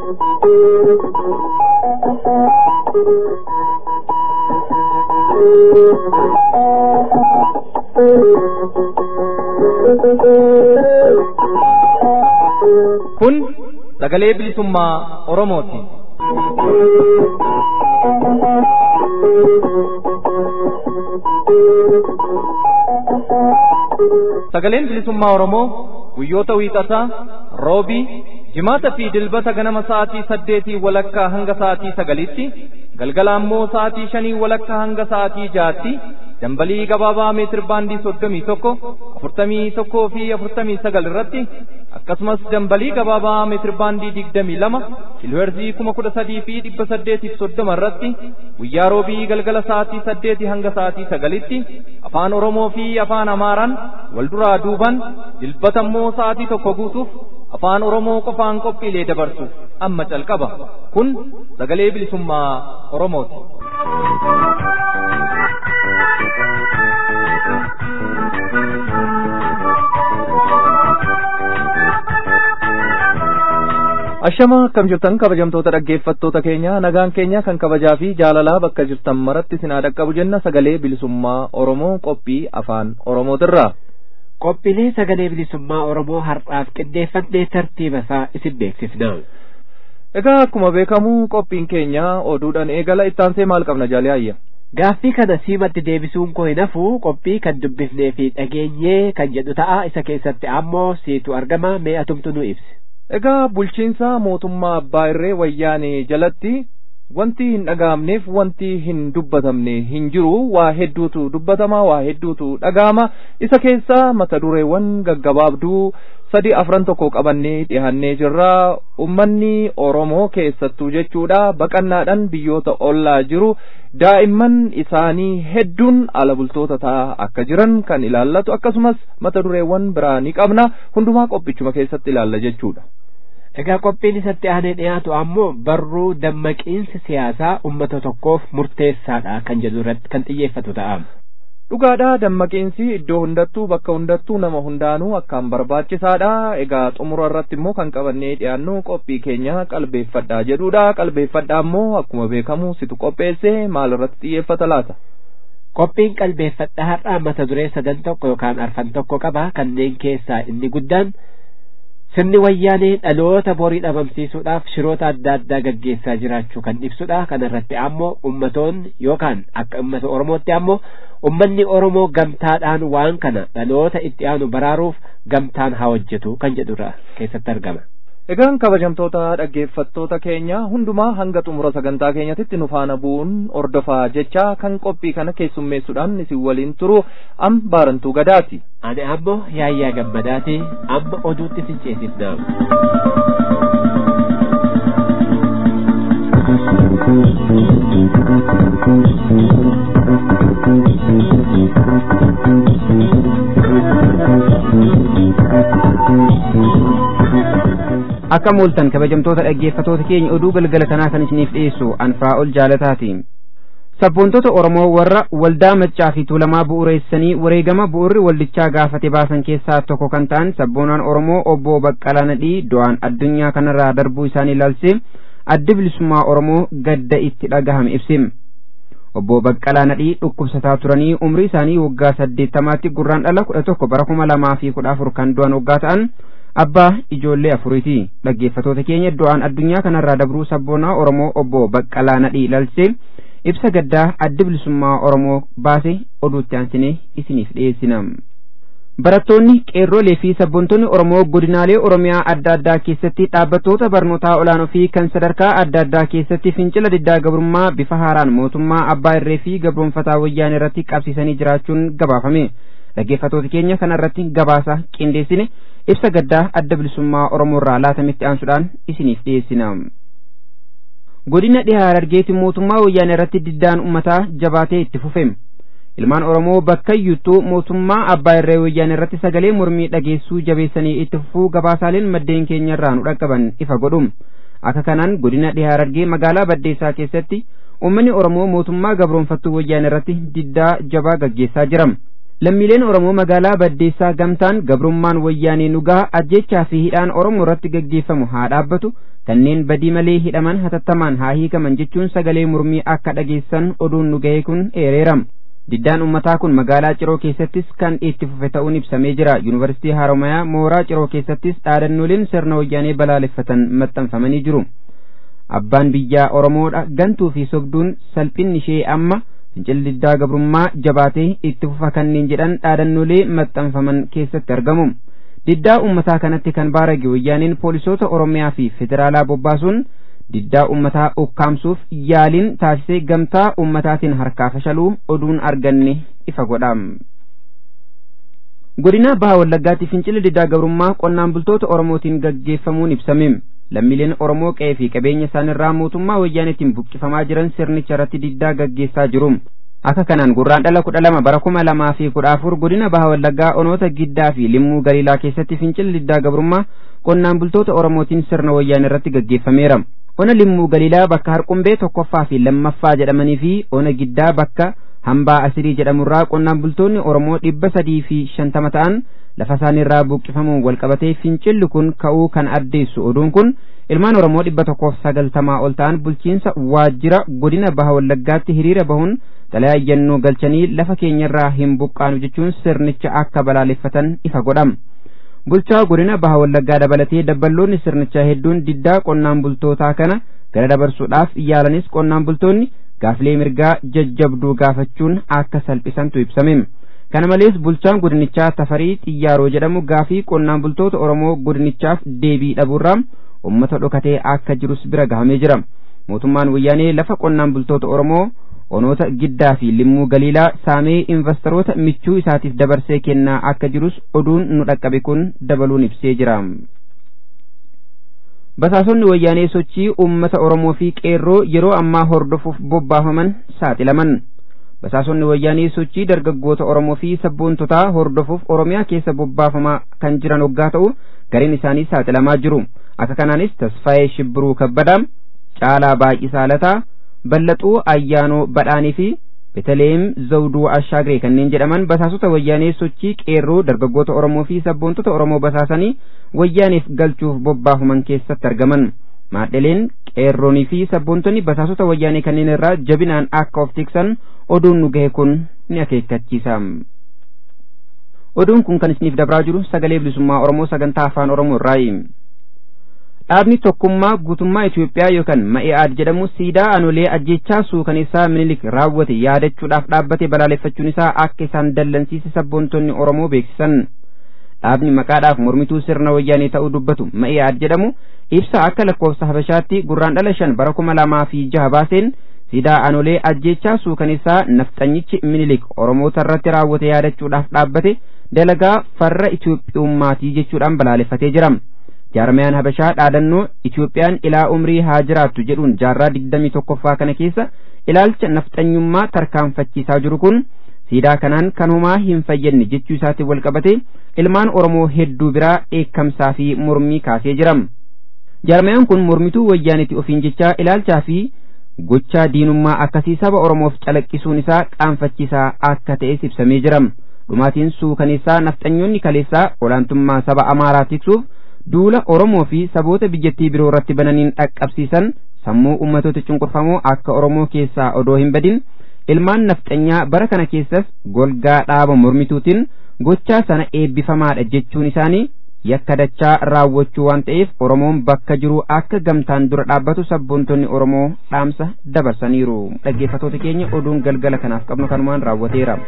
Kun sagalee bilisummaa Oromooti. Sagaleen bilisummaa Oromoo guyyoota wiixataa, roobii, jimaata fi dilbata ganama sa'aatii saddeetii walakkaa hanga sa'aatii sagalitti, galgala ammoo sa'aatii shanii walakkaa hanga sa'aatii jaatti, dambalii gabaabaa meetir baandii soddomii tokko, afurtamii tokkoo fi afurtamii sagal irratti, akkasumas dambalii gabaabaa meetir baandii digdamii lama, kiilooherzii kuma kudha sadii fi dhibba saddeetiif soddoma irratti, guyyaa roobii galgala sa'aatii saddeetii hanga sa'aatii sagalitti, afaan Oromoo fi afaan Amaaraan wal duraa duuban, dilbata immoo sa'aatii tokko guutuuf afaan Oromoo qofaan qophiilee dabarsu amma calqaba. Kun sagalee bilisummaa Oromooti. Ashama akkam jirtan kabajamtoota dhaggeeffattoota keenya nagaan keenya kan kabajaa fi jaalalaa bakka jirtan maratti sinaa dhaqqabu jenna sagalee bilisummaa Oromoo qophii afaan Oromootirra. Qophiilee sagalee bilisummaa Oromoo har'aaf qindeeffannee tartiiba isaa isin beeksifna. Egaa akkuma beekamu qophiin keenya oduudhaan eegala ittaansee maal qabna jaalee ayya. Gaaffii kana siimatti deebisuun koo hin hafu qophii kan dubbifnee fi dhageenyee kan jedhu ta'a isa keessatti ammoo siitu argama mee atumtu nu ibsi. Egaa bulchiinsa mootummaa abbaa irree wayyaanee jalatti wanti hin dhaga'amneef wanti hin dubbatamne hin jiru waa hedduutu dubbatama waa hedduutu dhaga'ama isa keessaa mata dureewwan gaggabaabduu sadi afran tokko qabannee dhihannee jirra ummanni oromoo keessattuu jechuudha baqannaadhaan biyyoota ollaa jiru daa'imman isaanii hedduun ala bultoota ta'aa akka jiran kan ilaallatu akkasumas mata dureewwan biraa ni qabna hundumaa qophichuma keessatti ilaalla jechuudha. Egaa qophiin isatti aanee dhiyaatu ammoo barruu dammaqiinsi siyaasaa uummata tokkoof murteessaadha kan jedhu irratti kan xiyyeeffatu ta'a. Dhugaadha dammaqiinsi iddoo hundattuu bakka hundattuu nama hundaanuu akkaan barbaachisaadha. Egaa xumura irratti immoo kan qabannee dhiyaannu qophii keenya qalbeeffadhaa jedhudha. Qalbeeffadhaa immoo akkuma beekamu situ qopheesse maal irratti xiyyeeffata laata? Qophiin qalbeeffadhaa har'aa mata duree sadan tokko yookaan arfan tokko qaba kanneen keessaa inni guddaan sirni wayyaanee dhaloota borii dhabamsiisuudhaaf shiroota adda addaa gaggeessaa jiraachuu kan ibsudha kana irratti ammoo ummatoonni yookaan akka ummata oromootti ammoo ummanni oromoo gamtaadhaan waan kana dhaloota itti aanu baraaruuf gamtaan haa hojjetu kan jedhurra keessatti argama. Egaan kabajamtoota dhaggeeffattoota keenya hundumaa hanga xumura sagantaa keenyatitti nu faana bu'uun ordofaa jecha kan qophii kana keessummeessuudhaan isin waliin turu am baarantuu gadaati. Ani ammoo yaayyaa gammadaati amma oduutti isin ceesifna. akka mooltan kabajamtoota dhaggeeffatoota keenya oduu galgala kanaa kan isiniif dhiyeessu anfaa ol jaalataati sabboontota oromoo warra waldaa maccaa fi tuulamaa bu'uureessanii wareegama bu'uurri waldichaa gaafate baasan keessaa tokko kan ta'an sabboonaan oromoo obbo baqqalaa nadhii du'aan addunyaa kanarraa darbuu isaanii ilaalchee addi bilisummaa oromoo gadda itti dhagahame ibse obbo baqqalaa nadhii dhukkubsataa turanii umrii isaanii waggaa saddeettamaatti gurraan dhala kudha tokko bara kuma lamaa fi kudha afur kan du'an waggaa ta'an abbaa ijoollee afuriiti dhaggeeffatoota keenya du'aan addunyaa kanarraa dabruu sabboonaa oromoo obbo baqqalaa nadhii ilaalchee ibsa gaddaa addi bilisummaa oromoo baase oduutti aansinee isiniif dhiyeessina barattoonni qeerrolee fi sabboontonni oromoo godinaalee oromiyaa adda addaa keessatti dhaabbattoota barnootaa olaanoo fi kan sadarkaa adda addaa keessatti fincila diddaa gabrummaa bifa haaraan mootummaa abbaa irree fi gabroonfataa wayyaanee irratti qabsiisanii jiraachuun gabaafame dhaggeeffatoota keenya kana irratti gabaasa qindeessine ibsa gaddaa adda bilisummaa oromoo irraa laatamitti aansuudhaan isiniif dhiyeessina godina dhihaa harargeetti mootummaa wayyaanee irratti diddaan ummataa jabaatee itti fufe ilmaan oromoo bakka iyyuttuu mootummaa abbaa irree wayyaanee irratti sagalee mormii dhageessuu jabeessanii itti fufuu gabaasaaleen maddeen keenya irraa nu dhaqqaban ifa godhu akka kanaan godina dhihaa harargee magaalaa baddeessaa keessatti ummanni oromoo mootummaa gabroonfattuu wayyaanee irratti diddaa jabaa gaggeessaa jira lammiileen oromoo magaalaa baddeessaa gamtaan gabrummaan wayyaanee nugaa ajjechaa fi hidhaan oromoo irratti gaggeeffamu haa dhaabbatu kanneen badii malee hidhaman hatattamaan haa hiikaman jechuun sagalee mormii akka dhageessan oduun nu ga'e kun eereerama diddaan ummataa kun magaalaa ciroo keessattis kan itti fufe ta'uun ibsamee jira yuunivarsiitii haromayaa mooraa ciroo keessattis dhaadannooleen sirna wayyaanee balaaleffatan maxxanfamanii jiru abbaan biyyaa oromoodha gantuu fi sobduun salphinni ishee amma fincilli diddaa gabrummaa jabaatee itti fufa kanneen jedhan dhaadannoolee maxxanfaman keessatti argamu diddaa ummataa kanatti kan baarage wayyaaneen poolisoota oromiyaa fi federaalaa bobbaasuun diddaa ummataa ukkaamsuuf yaaliin taasisee gamtaa ummataatiin harkaa fashaluu oduun arganne ifa godha godina baha wallaggaatti fincilli diddaa gabrummaa qonnaan bultoota oromootiin gaggeeffamuun ibsame lammiileen oromoo qe'ee fi qabeenya isaanirraa mootummaa wayyaaneetiin buqqifamaa jiran sirnicha irratti diddaa gaggeessaa jiru akka kanaan gurraan dhala kudha lama bara kuma lamaa fi kudha afur godina baha wallaggaa onoota giddaa fi limmuu galiilaa keessatti fincilli diddaa gabrummaa qonnaan bultoota oromootiin sirna wayyaanee irratti gaggeeffameera ona limmuu galiilaa bakka harqumbee tokkoffaa fi lammaffaa jedhamanii fi ona giddaa bakka hambaa asirii jedhamurraa qonnaan bultoonni oromoo dhibba sadii fi shantama ta'an lafa isaaniirraa buqqifamuun walqabatee fincilli kun ka'uu kan addeessu oduun kun ilmaan oromoo dhibba tokkoof sagaltamaa ol ta'an bulchiinsa waajjira godina baha wallaggaatti hiriira bahuun xalayaa iyyannoo galchanii lafa keenyarraa hin buqqaanu jechuun sirnicha akka balaaleffatan ifa godhama bulchaa godina baha wallaggaa dabalatee dabballoonni sirnichaa hedduun diddaa qonnaan bultootaa kana gara dabarsuudhaaf yaalanis qonnaan bultoonni gaaflee mirgaa jajjabduu gaafachuun akka salphisantu ibsame kana malees bulchaan godinichaa tafarii xiyyaaroo jedhamu gaafii qonnaan bultoota oromoo godinichaaf deebii dhabuurraa ummata dhokatee akka jirus bira gahamee jira mootummaan wayyaanee lafa qonnaan bultoota oromoo onoota giddaa fi limmuu galiilaa saamee investoroota michuu isaatiif dabarsee kennaa akka jirus oduun nu dhaqqabe kun dabaluun ibsee jira basaasonni wayyaanee sochii ummata oromoo fi qeerroo yeroo ammaa hordofuuf bobbaafaman saaxilaman basaasonni wayyaanee sochii dargaggoota oromoo fi sabboontotaa hordofuuf oromiyaa keessa bobbaafamaa kan jiran hoggaa ta'u gariin isaanii saaxilamaa jiru akka kanaanis tasfaayee shibbiruu kabbadaa caalaa baay'isaa lataa ballaxuu ayyaanoo badhaanii fi beteleem zawduu ashaagiree kanneen jedhaman basaasota wayyaanee sochii qeerroo dargaggoota oromoo fi sabboontota oromoo basaasanii wayyaaneef galchuuf bobbaafaman keessatti argaman maadheleen qeerroonii fi sabboontonni basaasota wayyaanee kanneen irraa jabinaan akka of tiksan oduun nu gahe kun ni akeekkachiisa oduun kun kan isiniif dabraa jiru sagalee bilisummaa oromoo sagantaa afaan oromoo irraayi dhaabni tokkummaa guutummaa Itoophiyaa yookaan Ma'i'aad jedhamu siidaa anolee ajjechaa suukaneessaa minilik raawwate yaadachuudhaaf dhaabbate balaaleffachuun isaa akka isaan dallansiise sabboontonni Oromoo beeksisan. Dhaabni maqaadhaaf mormituu sirna wayyaanee ta'uu dubbatu Ma'i'aad jedhamu ibsa akka lakkoofsa Habashaatti gurraan dhala shan bara kuma lamaa fi jaha baaseen siidaa anolee ajjechaa suukaneessaa nafxanyichi minilik Oromoota irratti raawwate yaadachuudhaaf dhaabbate dalagaa farra Itoophiyummaatii jechuudhaan balaaleffatee jira. jaarmayaan habashaa dhaadannoo Itoophiyaan ilaa umrii haa jiraattu jedhuun jaarraa digdamii tokkoffaa kana keessa ilaalcha nafxanyummaa tarkaanfachiisaa jiru kun siidaa kanaan kan homaa hin fayyadne jechuu isaatiin wal qabate ilmaan Oromoo hedduu biraa dheekkamsaa fi mormii kaasee jira. Jaarmayaan kun mormituu wayyaaniti ofiin jechaa ilaalchaa fi gochaa diinummaa akkasii saba Oromoof calaqqisuun isaa qaanfachiisaa akka ta'es ibsamee jira. Dhumaatiin suukaneessaa nafxanyoonni kaleessaa olaantummaa saba Amaaraa tiksuuf duula Oromoo fi saboota biyyattii biroo irratti bananiin dhaqqabsiisan sammuu ummatoota cunqurfamoo akka Oromoo keessaa odoo hin badin ilmaan nafxanyaa bara kana keessas golgaa dhaaba mormituutiin gochaa sana eebbifamaadha jechuun isaanii yakka dachaa raawwachuu waan ta'eef Oromoon bakka jiru akka gamtaan dura dhaabbatu sabboontonni Oromoo dhaamsa dabarsaniiru dhaggeeffatoota keenya oduun galgala kanaaf qabnu kanumaan raawwateera.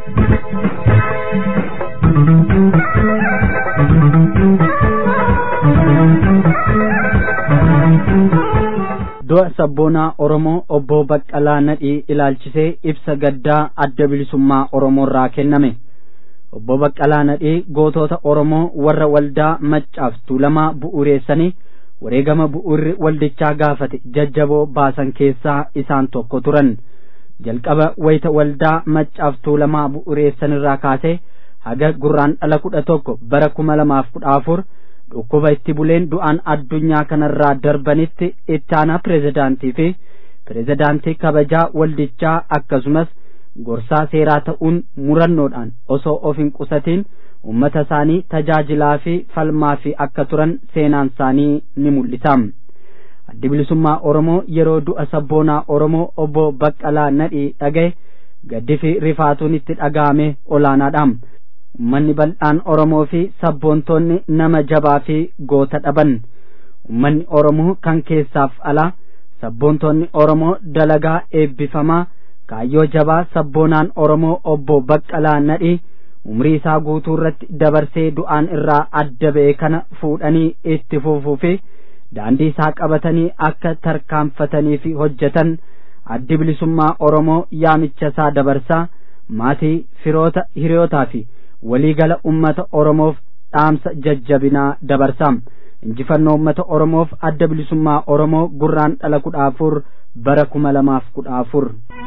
du'a sabboonaa oromoo obbo baqqalaa nadhii ilaalchisee ibsa gaddaa adda bilisummaa oromoorraa kenname obbo baqqalaa nadhii gootota oromoo warra waldaa maccaaf tuulamaa bu'uureessanii wareegama bu'uurri waldichaa gaafate jajjaboo baasan keessaa isaan tokko turan jalqaba wayita waldaa maccaaf tuulamaa bu'uureessanirraa kaasee haga gurraan dhala kudha tokko bara kuma lamaaf kudha afur dhukkuba itti buleen du'aan addunyaa kanarraa darbanitti itti aanaa pireezidaantii fi pireezidaantii kabajaa waldichaa akkasumas gorsaa seeraa ta'uun murannoodhaan osoo of hin qusatiin ummata isaanii tajaajilaa fi falmaa fi akka turan seenaan isaanii ni mul'isa. addi bilisummaa oromoo yeroo du'a sabboonaa oromoo obbo baqqalaa nadhii dhagaye gaddi fi rifaatuun itti dhaga'ame olaanaadha ummanni bal'aan oromoo fi sabboontoonni nama jabaa fi goota dhaban ummanni oromoo kan keessaaf alaa sabboontoonni oromoo dalagaa eebbifamaa kaayyoo jabaa sabboonaan oromoo obbo baqqalaa nadhii umrii isaa guutuu irratti dabarsee du'aan irraa adda ba'e kana fuudhanii itti fufuu fi daandii isaa qabatanii akka tarkaanfatanii fi hojjetan addi bilisummaa oromoo yaamicha isaa dabarsaa maatii firoota hiriyootaa fi waliigala ummata oromoof dhaamsa jajjabinaa dabarsaa injifannoo ummata oromoof adda bilisummaa oromoo gurraan dhala kudha afur bara kuma lamaaf kudha afur.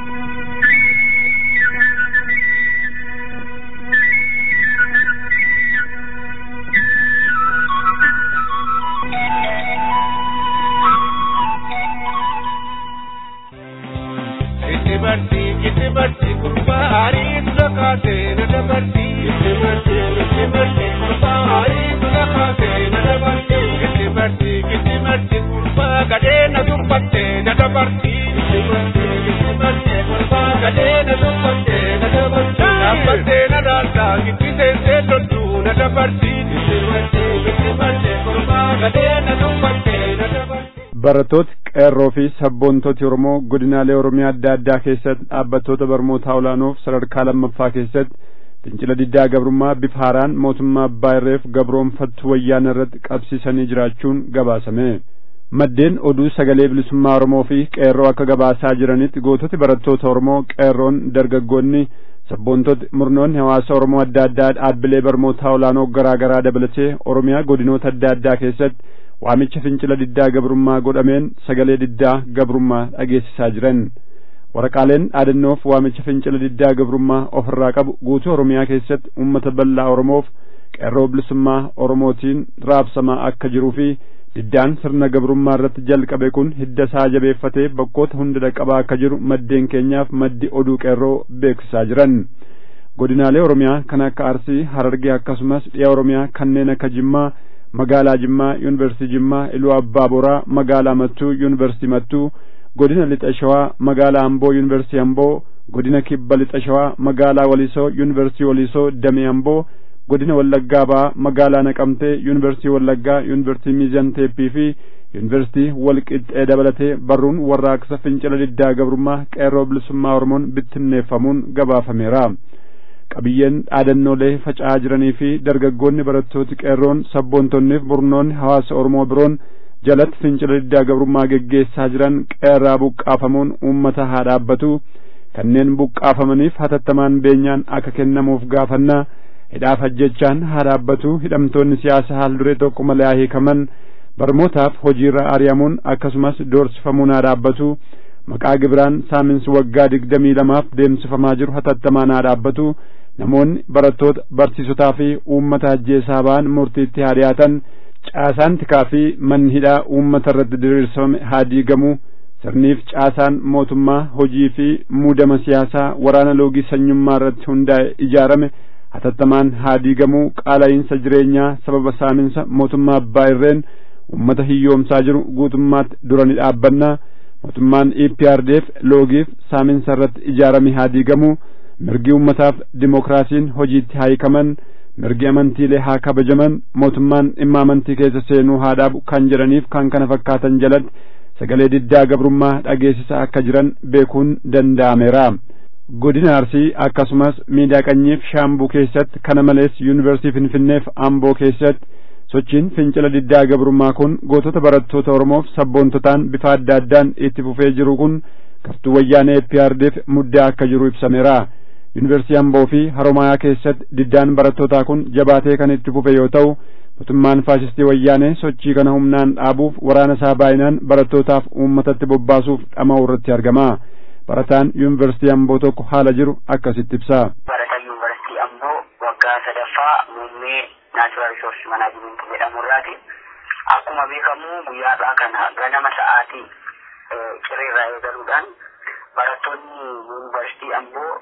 dabartii itti bartii gurbaa haarii dura kaatee na dabartii itti bartii itti bartii gurbaa haarii dura kaatee na dabartii itti bartii itti bartii gurbaa gadhee na dubbattee na dabartii itti bartii itti bartii gurbaa gadhee na dubbattee na dabartii dhaabbattee na dhaaltaa giddii teessee loltuu na dabartii itti bartii itti bartii gurbaa gadhee na dubbattee na dabartii. barattooti qeerroo fi sabboontooti oromoo godinaalee oromiyaa adda addaa keessatti dhaabbattoota barnootaa olaanoof sadarkaa lammaffaa keessatti fincila diddaa gabrummaa bifa haaraan mootummaa abbaa irreef gabroonfattu wayyaana irratti qabsiisanii jiraachuun gabaasame maddeen oduu sagalee bilisummaa oromoo fi qeerroo akka gabaasaa jiranitti goototi barattoota oromoo qeerroon dargaggoonni sabboontoti murnoonni hawaasa oromoo adda addaa dhaabbilee barnootaa olaanoo garaa garaa dabalatee oromiyaa godinoota adda addaa keessatti waamicha fincila diddaa gabrummaa godhameen sagalee diddaa gabrummaa dhageessisaa jiran waraqaaleen dhaadannoof waamicha fincila diddaa gabrummaa ofirraa qabu guutuu oromiyaa keessatti ummata bal'aa oromoof qeerroo bilisummaa oromootiin raabsamaa akka jiruu fi diddaan sirna gabrummaa irratti jalqabe kun hidda isaa jabeeffatee bakkoota hunda dhaqqabaa akka jiru maddeen keenyaaf maddi oduu qeerroo beeksisaa jiran godinaalee oromiyaa kan akka arsii harargee akkasumas dhiya oromiyaa kanneen akka jimmaa magaalaa jimmaa yuunivarsiitii jimmaa iluu abbaa boraa magaalaa mattuu yuunivarsiitii mattuu godina lixa shawaa magaalaa amboo yuunivarsiitii amboo godina kibba lixa shawaa magaalaa walisoo yuunivarsiitii walisoo damee amboo godina wallaggaa ba'aa magaalaa naqamtee yuunivarsiitii wallaggaa yuunivarsiitii miizan teeppii fi yuunivarsiitii walqixxee dabalatee barruun warraaqsa fincila diddaa gabrummaa qeerroo bilisummaa oromoon bittinneeffamuun gabaafameera. qabiyyeen dhaadannoolee faca'aa jiranii fi dargaggoonni barattooti qeerroon sabboontonniif murnoonni hawaasa oromoo biroon jalatti fincila diddaa gabrummaa geggeessaa jiran qeerraa buqqaafamuun uummata haa dhaabbatu kanneen buqqaafamaniif hatattamaan beenyaan akka kennamuuf gaafannaa hidhaaf ajjechaan haa dhaabbatu hidhamtoonni siyaasa haal duree tokko malee haa hiikaman barmootaaf hojiirra ari'amuun akkasumas doorsifamuun haa dhaabbatu maqaa gibiraan saaminsi waggaa digdamii lamaaf deemsifamaa jiru hatattamaan haa dhaabbatu namoonni barattoota barsiisotaa fi uummata ajjeesaa ba'an murtiitti haa dhiyaatan caasaan tikaa fi manni hidhaa uummata irratti diriirsifame haa diigamu sirniif caasaan mootummaa hojii fi muudama siyaasaa waraana loogii sanyummaa irratti hundaa'e ijaarame hatattamaan haa diigamu qaala'iinsa jireenyaa sababa saaminsa mootummaa abbaa irreen uummata hiyyoomsaa jiru guutummaatti dura ni dhaabbannaa mootummaan EPRDF loogiif saaminsa irratti ijaarame haa diigamu mirgi ummataaf dimokiraasiin hojiitti haa hiikaman mirgi amantiilee haa kabajaman mootummaan dhimma amantii keessa seenuu haa dhaabu kan jedhaniif kan kana fakkaatan jalatti sagalee diddaa gabrummaa dhageessisaa akka jiran beekuun danda'ameera. godina arsii akkasumas miidiyaa qanyiif shaambuu keessatti kana malees yuunivarsiitii finfinneef amboo keessatti sochiin fincila diddaa gabrummaa kun gootota barattoota oromoof sabboontotaan bifa adda addaan itti fufee jiru kun gartuu wayyaanee EPRDF muddaa akka jiru ibsameera. yuunivarsiitii amboo fi haromaayaa keessatti diddaan barattootaa kun jabaatee kan itti fufe yoo ta'u mootummaan faasistii wayyaanee sochii kana humnaan dhaabuuf waraana isaa baay'inaan barattootaaf uummatatti bobbaasuuf dhama'u irratti argama. barataan yuunivarsiitii amboo tokko haala jiru akkasitti ibsa. barataa yuunivarsiitii amboo waggaa sadaffaa muummee naachuraal riisorsi manaajimentii jedhamurraati. Akkuma beekamu guyyaadhaa kana ganama sa'aatii cirreerraa eegaluudhaan barattoonni yuunivarsiitii amboo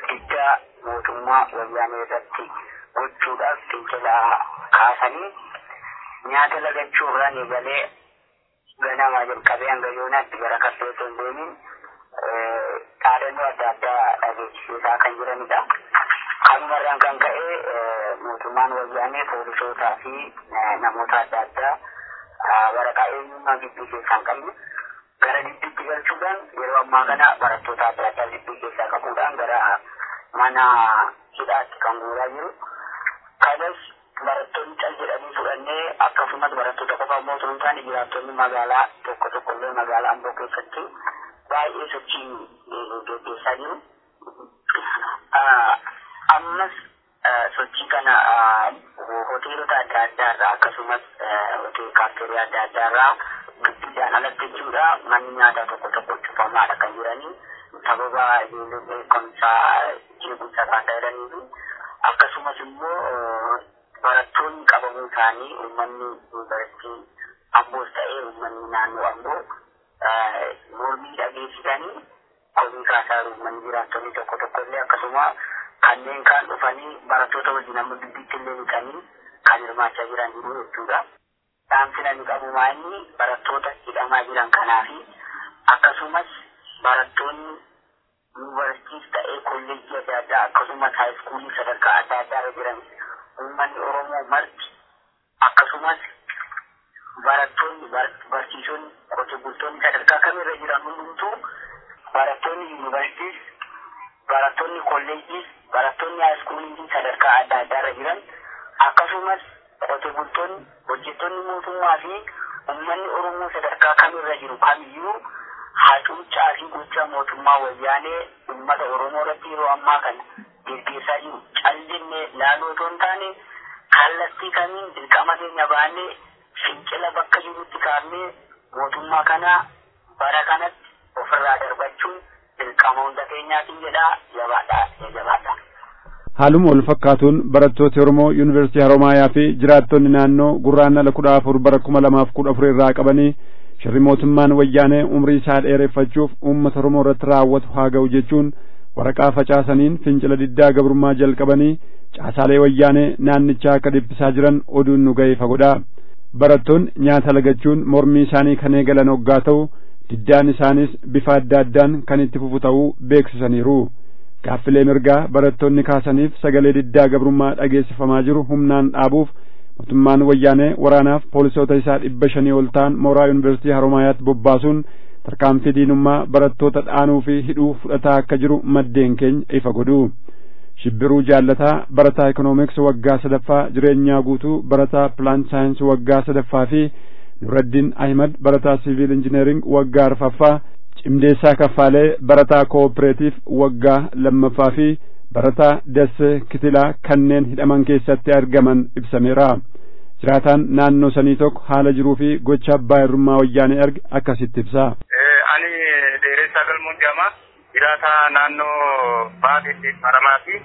diddaa mootummaa wayyaanee irratti gochuudhaaf fincila kaasanii nyaata lagachuu irraan eegalee ganamaa jalqabee hanga yoonaatti gara kaffee osoo hin deemin dhaadannoo adda addaa dhageessisaa kan jiranidha. Kanumarraan kan ka'e mootummaan wayyaanee poolisootaa fi namoota adda addaa waraqaa eenyummaa gidduu keessaa hin qabne gara gidduutti galchuudhaan yeroo ammaa kana barattoota adda addaa gidduu keessaa qabuudhaan gara mana hidhaatti kan guuraa jiru. Kanas barattoonni cal jedhanii fudhannee akkasumas barattoota qofa immoo osoo hin taane jiraattonni magaalaa tokko tokko illee magaalaa Amboo keessatti baay'ee sochii gaggeessaa jiru. Ammas sochii kana hoteelota adda addaa irraa akkasumas hotel kaafteerii adda addaa irraa gidduudhaan alatti jechuudha manni nyaataa tokko tokko cufamaadha kan jiranii sababa ijoolleen beekumsaa jeequmsa kaasaa jiranii fi akkasumas immoo barattoonni qabamuu isaanii uummanni yuunivarsiitii amboos ta'ee uummanni naannoo amboo mormii dhageessisanii komii kaasaa uummanni jiraattonni tokko tokko illee akkasuma kanneen kaan dhufanii barattoota wajjin amma gidduutti illee dhiqanii kan hirmaachaa jiran jiru jechuudha. Dhaamsina ni qabumaa inni barattoota hidhamaa jiran kanaa fi akkasumas barattoonni yuunivarsiitiis ta'ee kolleejjii adda addaa akkasumas haayiskuulii sadarkaa adda addaa irra jiran uummanni Oromoo marti akkasumas barattoonni barsiisonni qotee bultoonni sadarkaa kamirra jiran hundumtuu barattoonni yuunivarsiitiis barattoonni kolleejjiis barattoonni haayiskuulii sadarkaa adda addaa irra jiran akkasumas qotee bultoonni hojjettoonni mootummaa fi uummanni Oromoo sadarkaa kamirra jiru kamiyyuu hacuuccaa fi gochaa mootummaa wayyaanee uummata Oromoo irratti yeroo ammaa kana gaggeessaa jiru callinne laaloo otoo hin taane kallattii kamiin dirqama keenya baannee fincila bakka jirutti kaafnee mootummaa kana bara kanatti ofirraa darbachuun dirqama hunda keenyaatiin jedhaa jabaadhaa jabaadhaa. haaluma wal fakkaatuun barattooti Oromoo Yuunivarsiitii Haroomayaa fi jiraattonni naannoo gurraandhala kudha afur bara kuma lamaaf kudha afur irraa qabanii shirri mootummaan wayyaanee umrii isaa dheereffachuuf uummata Oromoo irratti raawwatu haa ga'u jechuun waraqaa facaasaniin fincila diddaa gabrummaa jalqabanii caasaalee wayyaanee naannichaa akka dhiphisaa jiran oduun nu ga'e fagodhaa barattoonni nyaata lagachuun mormii isaanii kan eegalan hoggaa ta'u diddaan isaanis bifa adda addaan kan itti fufu ta'uu beeksisaniiru. gaaffilee mirgaa barattoonni kaasaniif sagalee diddaa gabrummaa dhageessifamaa jiru humnaan dhaabuuf mootummaan wayyaanee waraanaaf poolisoota isaa dhibba shanii ol ta'an mooraa yuunivarsiitii haroomayaatti bobbaasuun tarkaanfii diinummaa barattoota dhaanuu fi hidhuu fudhataa akka jiru maddeen keenya ifa godhu shibbiruu jaallataa barataa ikoonomiks waggaa sadaffaa jireenyaa guutuu barataa pilaan saayinsii waggaa sadaffaa fi nuraddiin ahimad barataa siviil injineering waggaa arfaffaa cimdeessaa kaffaalee barataa kooperaatiif waggaa lammaffaa fi barataa dassee kitilaa kanneen hidhaman keessatti argaman ibsameera jiraataan naannoo sanii tokko haala jiruu fi gocha abbaa irrummaa wayyaanee arge akkasitti ibsa. ani dheeressaa galmoon jedhama jiraataa naannoo baadiyyaa haramaa fi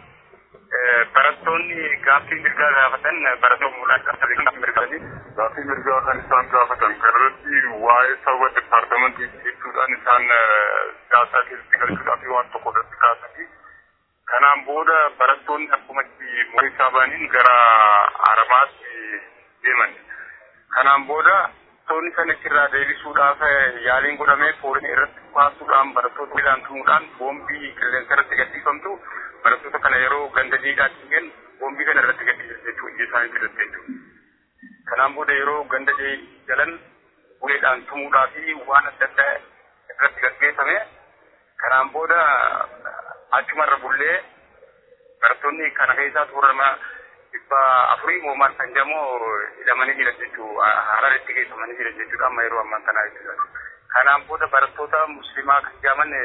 barattoonni gaaffii mirgaa gaafatan barattoota mul'atan qabsanii gaaffii mirgaati. Gaaffii mirgaa kan isaan gaafatan kanarratti waa'ee saba dipaartamentii jechuudhaan isaan siyaasaa keessatti galchuudhaaf waan tokko irratti kaasanii kanaan booda barattoonni akkumatti moorii isaa ba'aniin gara haramaatti deeman. Kanaan booda barattoonni sana irraa deebisuudhaaf yaaliin godhamee foolii irratti baasuudhaan barattoota midhaan tumuudhaan boombii qilleensa irratti gadhiifamtu barattoota kana yeroo ganda jiidhaatti hin boombii kana irratti gadhiisan jechuu ija isaanii fidatte jechuudha. Kanaan booda yeroo ganda jalan uleedhaan tumuudhaa fi waan adda addaa irratti gaggeeffame kanaan booda achumarra bullee barattoonni kana keessaa toorama dhibba afurii moomaan kan jedhamu hidhamanii jiran jechuu hararitti geeffamanii jiran jechuudha amma yeroo ammaa kanaa jechuudha. Kanaan booda barattoota musliimaa kan jedhaman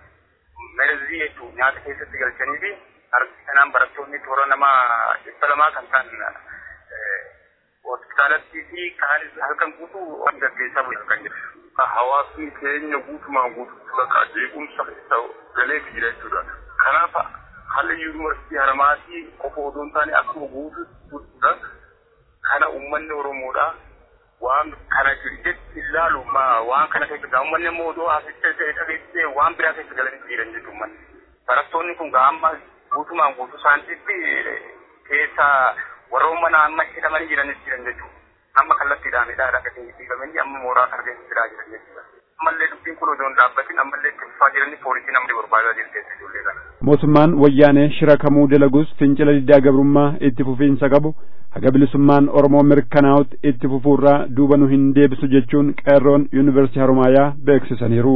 melezii jechuun nyaata keessatti galchanii fi harki kanaan barattoonni toora nama dhibba lamaa kan ta'an hospitaalatti fi kaanis halkan guutuu waan gaggeessaa bulchu kan jiru. Hawaasni keenya guutumaan guutuutti bakka jeequmsa galee jira jechuudha. Kanaaf haalli yuunivarsiitii haramaatii qofa odoo hin taane akkuma guutuudha. Kana uummanni Oromoodha. waan kana jechi ilaalu waan kana keessa gaa uummanni immoo odoo asitti dhageessisee waan biraa keessa galanii jiran jechuudha uummanni. barattoonni kun amma guutumaan guutuu isaaniitti keessa warroon mana amma hidhamanii jiranis jiran jechuudha. Amma kallattiidhaan hidhaadha gatii dhiifamanii amma mooraa targeessisaa jiran jechuudha. Ammallee dubbiin kun osoo hin dhaabbatin ammallee itti fufaa jiranii poolisiin amma barbaadaa jirti ijoollee kana. mootummaan wayyaanee shira kamuu dalagus fincila diddaa gabrummaa itti fufiinsa qabu haga bilisummaan oromoo mirkanaa'utti itti fufuurraa duuba nu hin deebisu jechuun qeerroon yuunivarsiitii haromaayaa beeksisaniiru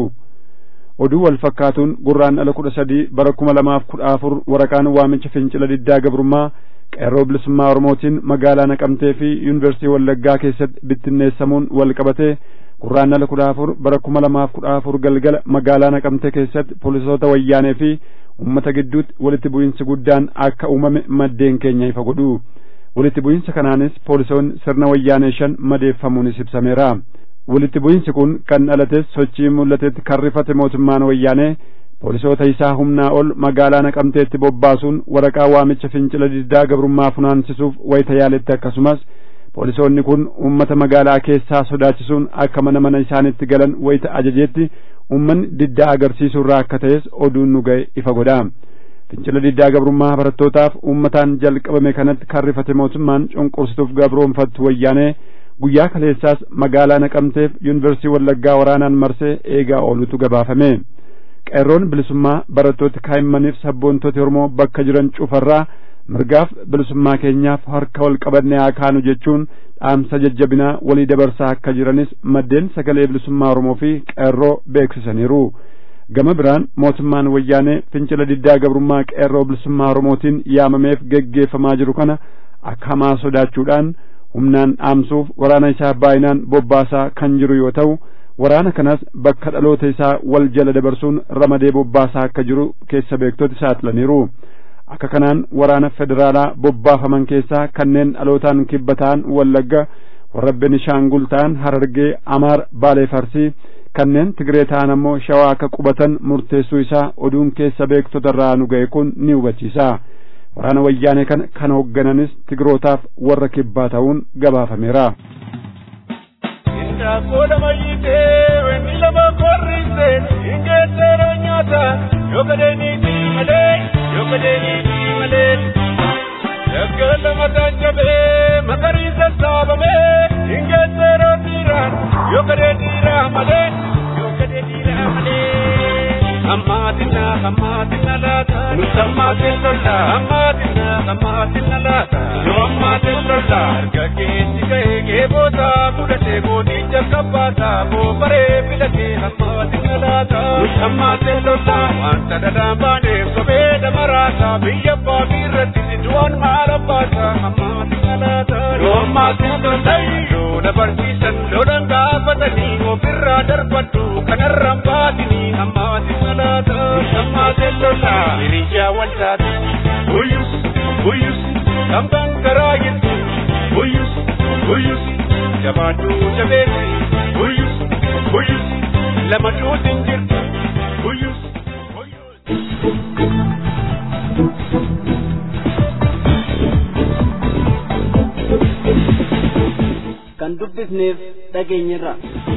oduu wal fakkaatuun gurraan ala kudha sadii bara kuma lamaaf kudha afur waraqaan waamicha fincila diddaa gabrummaa qeerroo bilisummaa oromootiin magaalaa naqamtee fi yuunivarsiitii wallaggaa keessatti bittinneessamuun wal qabatee gurraan ala kudha afur bara kuma lamaaf kudha afur galgala magaalaa naqamtee keessatti poolisoota wayyaanee fi ummata gidduutti walitti bu'iinsi guddaan akka uumame maddeen keenya ifa godhu walitti bu'iinsa kanaanis poolisoonni sirna wayyaanee shan madeeffamuunis ibsameera walitti bu'iinsi kun kan dhalates sochii mul'atetti kan rifate mootummaan wayyaanee poolisoota isaa humnaa ol magaalaa naqamteetti bobbaasuun waraqaa waamicha fincila diddaa gabrummaa funaansisuuf wayita yaaletti akkasumas poolisoonni kun ummata magaalaa keessaa sodaachisuun akka mana mana isaanitti galan wayita ajajeetti ummanni diddaa agarsiisuu irraa akka ta'es oduun nu ga'e ifa godha fincila diddaa gabrummaa barattootaaf ummataan jalqabame kanatti kan rifate mootummaan cunqursituuf gabroonfattu wayyaanee guyyaa kaleessaas magaalaa naqamteef yuunivarsiitii wallaggaa waraanaan marsee eegaa oolutu gabaafame qeerroon bilisummaa barattoota kaa'immaniif sabboontota oromoo bakka jiran cufarraa mirgaaf bilisummaa keenyaaf harka wal qabannee haa kaanu jechuun dhaamsa jajjabinaa walii dabarsaa akka jiranis maddeen sagalee bilisummaa oromoo fi qeerroo beeksisaniiru gama biraan mootummaan wayyaanee fincila diddaa gabrummaa qeerroo bilisummaa oromootiin yaamameef geggeeffamaa jiru kana akka hamaa sodaachuudhaan humnaan dhaamsuuf waraana isaa baay'inaan bobbaasaa kan jiru yoo ta'u waraana kanas bakka dhaloota isaa wal jala dabarsuun ramadee bobbaasaa akka jiru keessa beektoti saaxilaniiru akka kanaan waraana federaalaa bobbaafaman keessaa kanneen dhalootaan kibba ta'an wallagga warra benishaangul ta'an harargee amaar baalee farsii kanneen tigree ta'an ammoo shawaa akka qubatan murteessuu isaa oduun keessa beektota irraa nu ga'e kun ni hubachiisa waraana wayyaanee kana kan hooggananis tigrootaaf warra kibbaa ta'uun gabaafameera. Indaakoodha mayyitee wanni lama korrise ingeessera nyaata yoo gadeeniiti malee yoo gadeeniiti malee. Yakka lama taajabee magariisa saabamee ingeessera dhiiraan yoo gadee dhiiraa malee yoo gadee dhiiraa malee. Ammaatina ammaatina laata nuti ammaatin lola ammaatina ammaatina laata yoo ammaatin lola erga keessa gahee geeboota fudhatee gooticha kabbaata boobaree filatee ammaatina laata nuti ammaatin lola wanta dhadhaan baaneef sobee damaraata biyya abbaa biirratti du'aan maal abbaata ammaatina laata yoo ammaatin lola yoo na barsiisan lolan gaafatanii ofirraa darbadhu kanarraan baatanii ammaatina laata ammaatin lola hiriyaa waltaati uyyus uyyus kambaan garaa jirtu uyyus uyyus jabaadhu jabeessi uyyus uyyus lama duutin jirtu uyyus kan dubbifneef dhageenyirra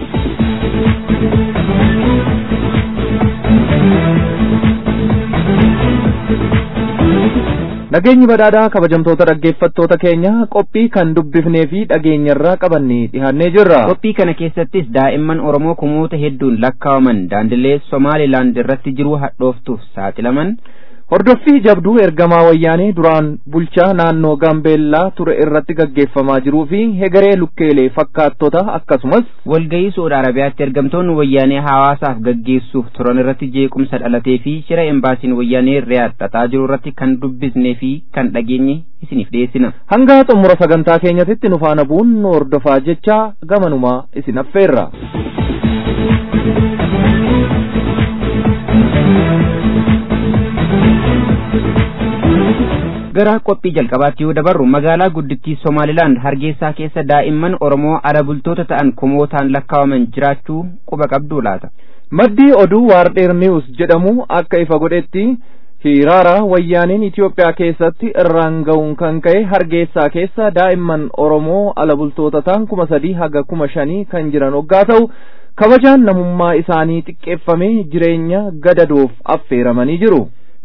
Nageenyi badhaadhaa kabajamtoota dhaggeeffattoota keenya qophii kan dubbifnee fi dhageenyarraa qabannee dhihaannee jirra. qophii kana keessattis daa'imman oromoo kumoota hedduun lakkaawaman daandilee somaalilaand irratti jiru hadhooftuuf saaxilaman Hordoffii jabduu ergamaa wayyaanee duraan bulchaa naannoo Gaambeellaa ture irratti gaggeeffamaa jiruu fi hegaree lukkeelee fakkaattota akkasumas walgayii Saudi Arabiyaatti ergamtoonni wayyaanee hawaasaaf gaggeessuuf turan irratti jeequmsa dhalatee fi shira embaasiin wayyaanee riyaad xaxaa jiru irratti kan dubbisnee fi kan dhageenye isiniif dhiyeessina. hanga xumura sagantaa keenyatitti nu faana bu'uun nu hordofaa jecha gamanumaa isin affeerra. gara qophii jalqabaatti yoo dabarru magaalaa guddittii somaalilaand hargeysaa keessa daa'imman oromoo ala bultoota ta'an kumootaan lakkaawaman jiraachuu quba qabduu laata Maddii oduu Waardheer News jedhamu akka ifa godhetti hiraara wayyaaniin Itoophiyaa keessatti irraan ga'uun kan ka'e hargeysaa keessa daa'imman Oromoo ala bultoota ta'an kuma sadii haga kuma shanii kan jiran hoggaa ta'u kabajaan namummaa isaanii xiqqeeffamee jireenya gadadoof affeeramanii jiru.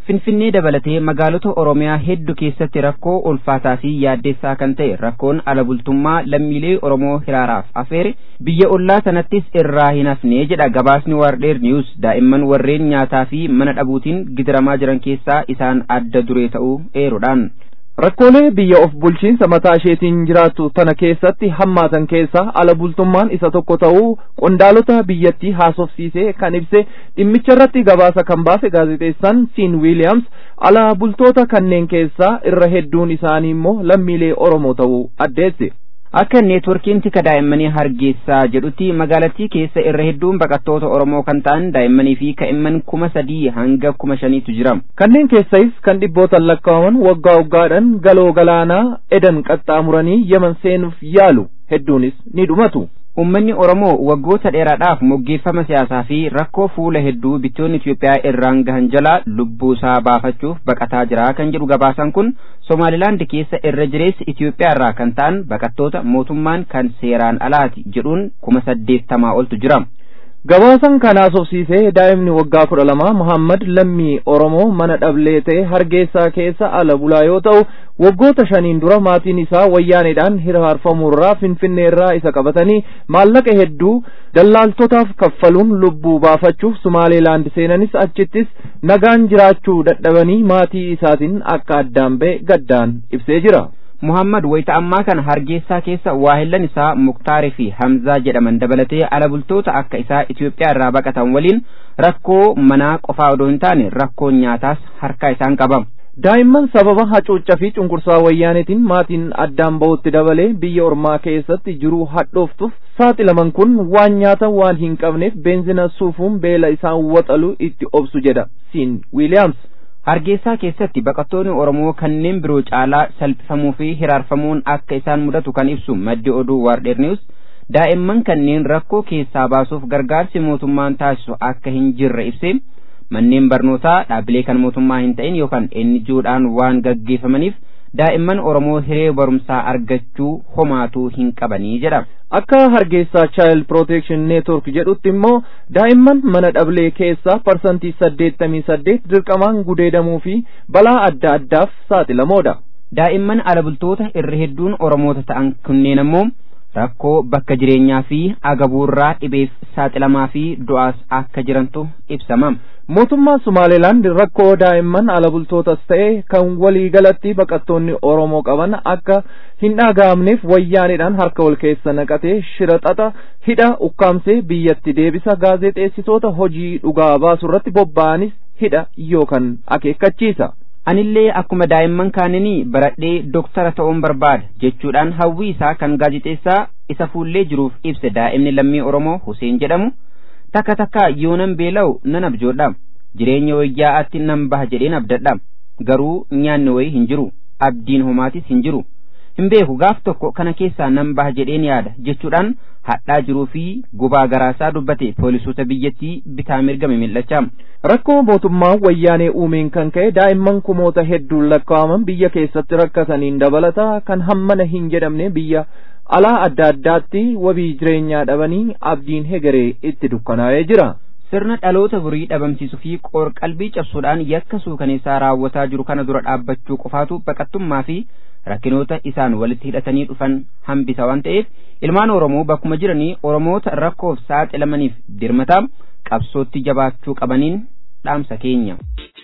Finfinnee dabalatee magaalota Oromiyaa hedduu keessatti rakkoo ulfaataa fi yaaddeessaa kan ta'e rakkoon ala bultummaa lammiilee Oromoo hiraaraaf afeere biyya ollaa sanattis irraa hin hafne jedha gabaasni Waardheer Niwus daa'imman warreen nyaataa fi mana dhabuutiin gidiramaa jiran keessaa isaan adda duree ta'uu eeruudhaan. Rakkoolee biyya of bulchiinsa mataa isheetiin jiraattu tana keessatti hammaatan keessaa ala bultummaan isa tokko ta'uu qondaalota biyyattii haasofsiisee kan ibse dhimmicha irratti gabaasa kan baase gaazexeessaan Siin Wiiliyaams ala bultoota kanneen keessaa irra hedduun isaanii immoo lammiilee Oromoo ta'uu addeesse. Akka neetworkiin tika daa'immanii hargeysaa jedhutti magaalattii keessa irra hedduun baqattoota Oromoo kan ta'an daa'immanii fi kaa'imman kuma sadii hanga kuma shaniitu jira. Kanneen keessais kan dhibbootan lakkaa'aman waggaa waggaadhaan galoo galaanaa edan qaxxaamuranii Yemen seenuuf yaalu hedduunis ni dhumatu. Uummanni Oromoo waggoota dheeraadhaaf moggeeffama siyaasaa fi rakkoo fuula hedduu biyyoonni Itoophiyaa irraan gahan jala lubbuu isaa baafachuuf baqataa jira kan jedhu gabaasaan kun Somaalilaand keessa irra jireessa Itoophiyaa irraa kan ta'an baqattoota mootummaan kan seeraan alaati jedhuun kuma saddeettamaa oltu jira. Gabaasan kan haasofsiisee daa'imni waggaa kudha lama Muhammad lammii Oromoo mana dhablee ta'e hargeysaa keessa ala bulaa yoo ta'u waggoota shaniin dura maatiin isaa wayyaaneedhaan hiraarfamuurraa finfinneerraa isa qabatanii maallaqa hedduu dallaaltotaaf kaffaluun lubbuu baafachuuf Sumaaleelaand seenanis achittis nagaan jiraachuu dadhabanii maatii isaatiin akka addaan ba'e gaddaan ibsee jira. Muhammad wayita ammaa kana hargeysaa keessa waahillan isaa Muktaarii fi Hamzaa jedhaman dabalatee ala bultoota akka isaa Itoophiyaa irraa baqatan waliin rakkoo manaa qofaa odoo hin taane rakkoo nyaataas harkaa isaan qaba. Daa'imman sababa hacuuccaa fi cunqursaa wayyaaneetiin maatiin addaan ba'utti dabalee biyya ormaa keessatti jiruu hadhooftuuf saaxilaman kun waan nyaatan waan hin qabneef beenzina suufuun beela isaan waxalu itti obsu jedha Siin Wiiliyaams. Hargeysaa keessatti baqattoonni Oromoo kanneen biroo caalaa salphifamuu fi hiraarfamuun akka isaan mudatu kan ibsu maddi oduu Waardheer Niwus daa'imman kanneen rakkoo keessaa baasuuf gargaarsi mootummaan taasisu akka hin jirre ibsee manneen barnootaa dhaabbilee kan mootummaa hin ta'in yookaan NGO'dhaan waan gaggeeffamaniif daa'imman Oromoo hiree barumsaa argachuu homaatuu hin qabanii jedha. Akka hargeysaa Child Protection Network jedhutti immoo daa'imman mana dhablee keessaa parsantii saddeettamii saddeet dirqamaan gudeedamuu fi balaa adda addaaf saaxilamoodha. Daa'imman ala bultoota irra hedduun Oromoota ta'an kunneen ammoo rakkoo bakka jireenyaa fi agabuurraa dhibeef saaxilamaa fi du'aas akka jirantu ibsama. Mootummaan Sumaaleelaand rakkoo daa'imman ala bultootas ta'e kan walii galatti baqattoonni Oromoo qaban akka hin dhaga'amneef wayyaanidhaan harka wal keessa naqatee shira xaxa hidha ukkaamsee biyyatti deebisa gaazexeessitoota hojii dhugaa baasu irratti bobba'anis hidha yookaan akeekkachiisa. Anillee akkuma daa'imman kaananii baradhee doktara ta'uun barbaada jechuudhaan hawwii isaa kan gaazexeessaa isa fuullee jiruuf ibse daa'imni lammii Oromoo Huseen jedhamu takka takka yoonan beela'u nan abjoodha jireenya wayyaa'aatti nan baha jedheen abdadha garuu nyaanni wayii hin jiru abdiin homaatis hin jiru hin beeku gaaf tokko kana keessaa nan baha jedheen yaada jechuudhaan hadhaa jiruu fi gubaa garaasaa dubbate poolisoota biyyattii bitaa mirga mimil'achaa. Rakkoo mootummaa wayyaanee uumeen kan ka'e daa'imman kumoota hedduun lakkaa'aman biyya keessatti rakkataniin dabalata kan hammana hin jedhamne biyya alaa adda addaatti wabii jireenyaa dhabanii abdiin hegeree itti dukkanaa'ee jira. Sirna dhaloota burii dhabamsiisuu fi qoor-qalbii cabsuudhaan yakka suukaneessaa raawwataa jiru kana dura dhaabbachuu qofaatu baqattummaa fi rakkinoota isaan walitti hidhatanii dhufan hambisa waan ta'eef ilmaan Oromoo bakkuma jiranii Oromoota rakkoof saaxilamaniif dirmataa qabsootti jabaachuu qabaniin dhaamsa keenya.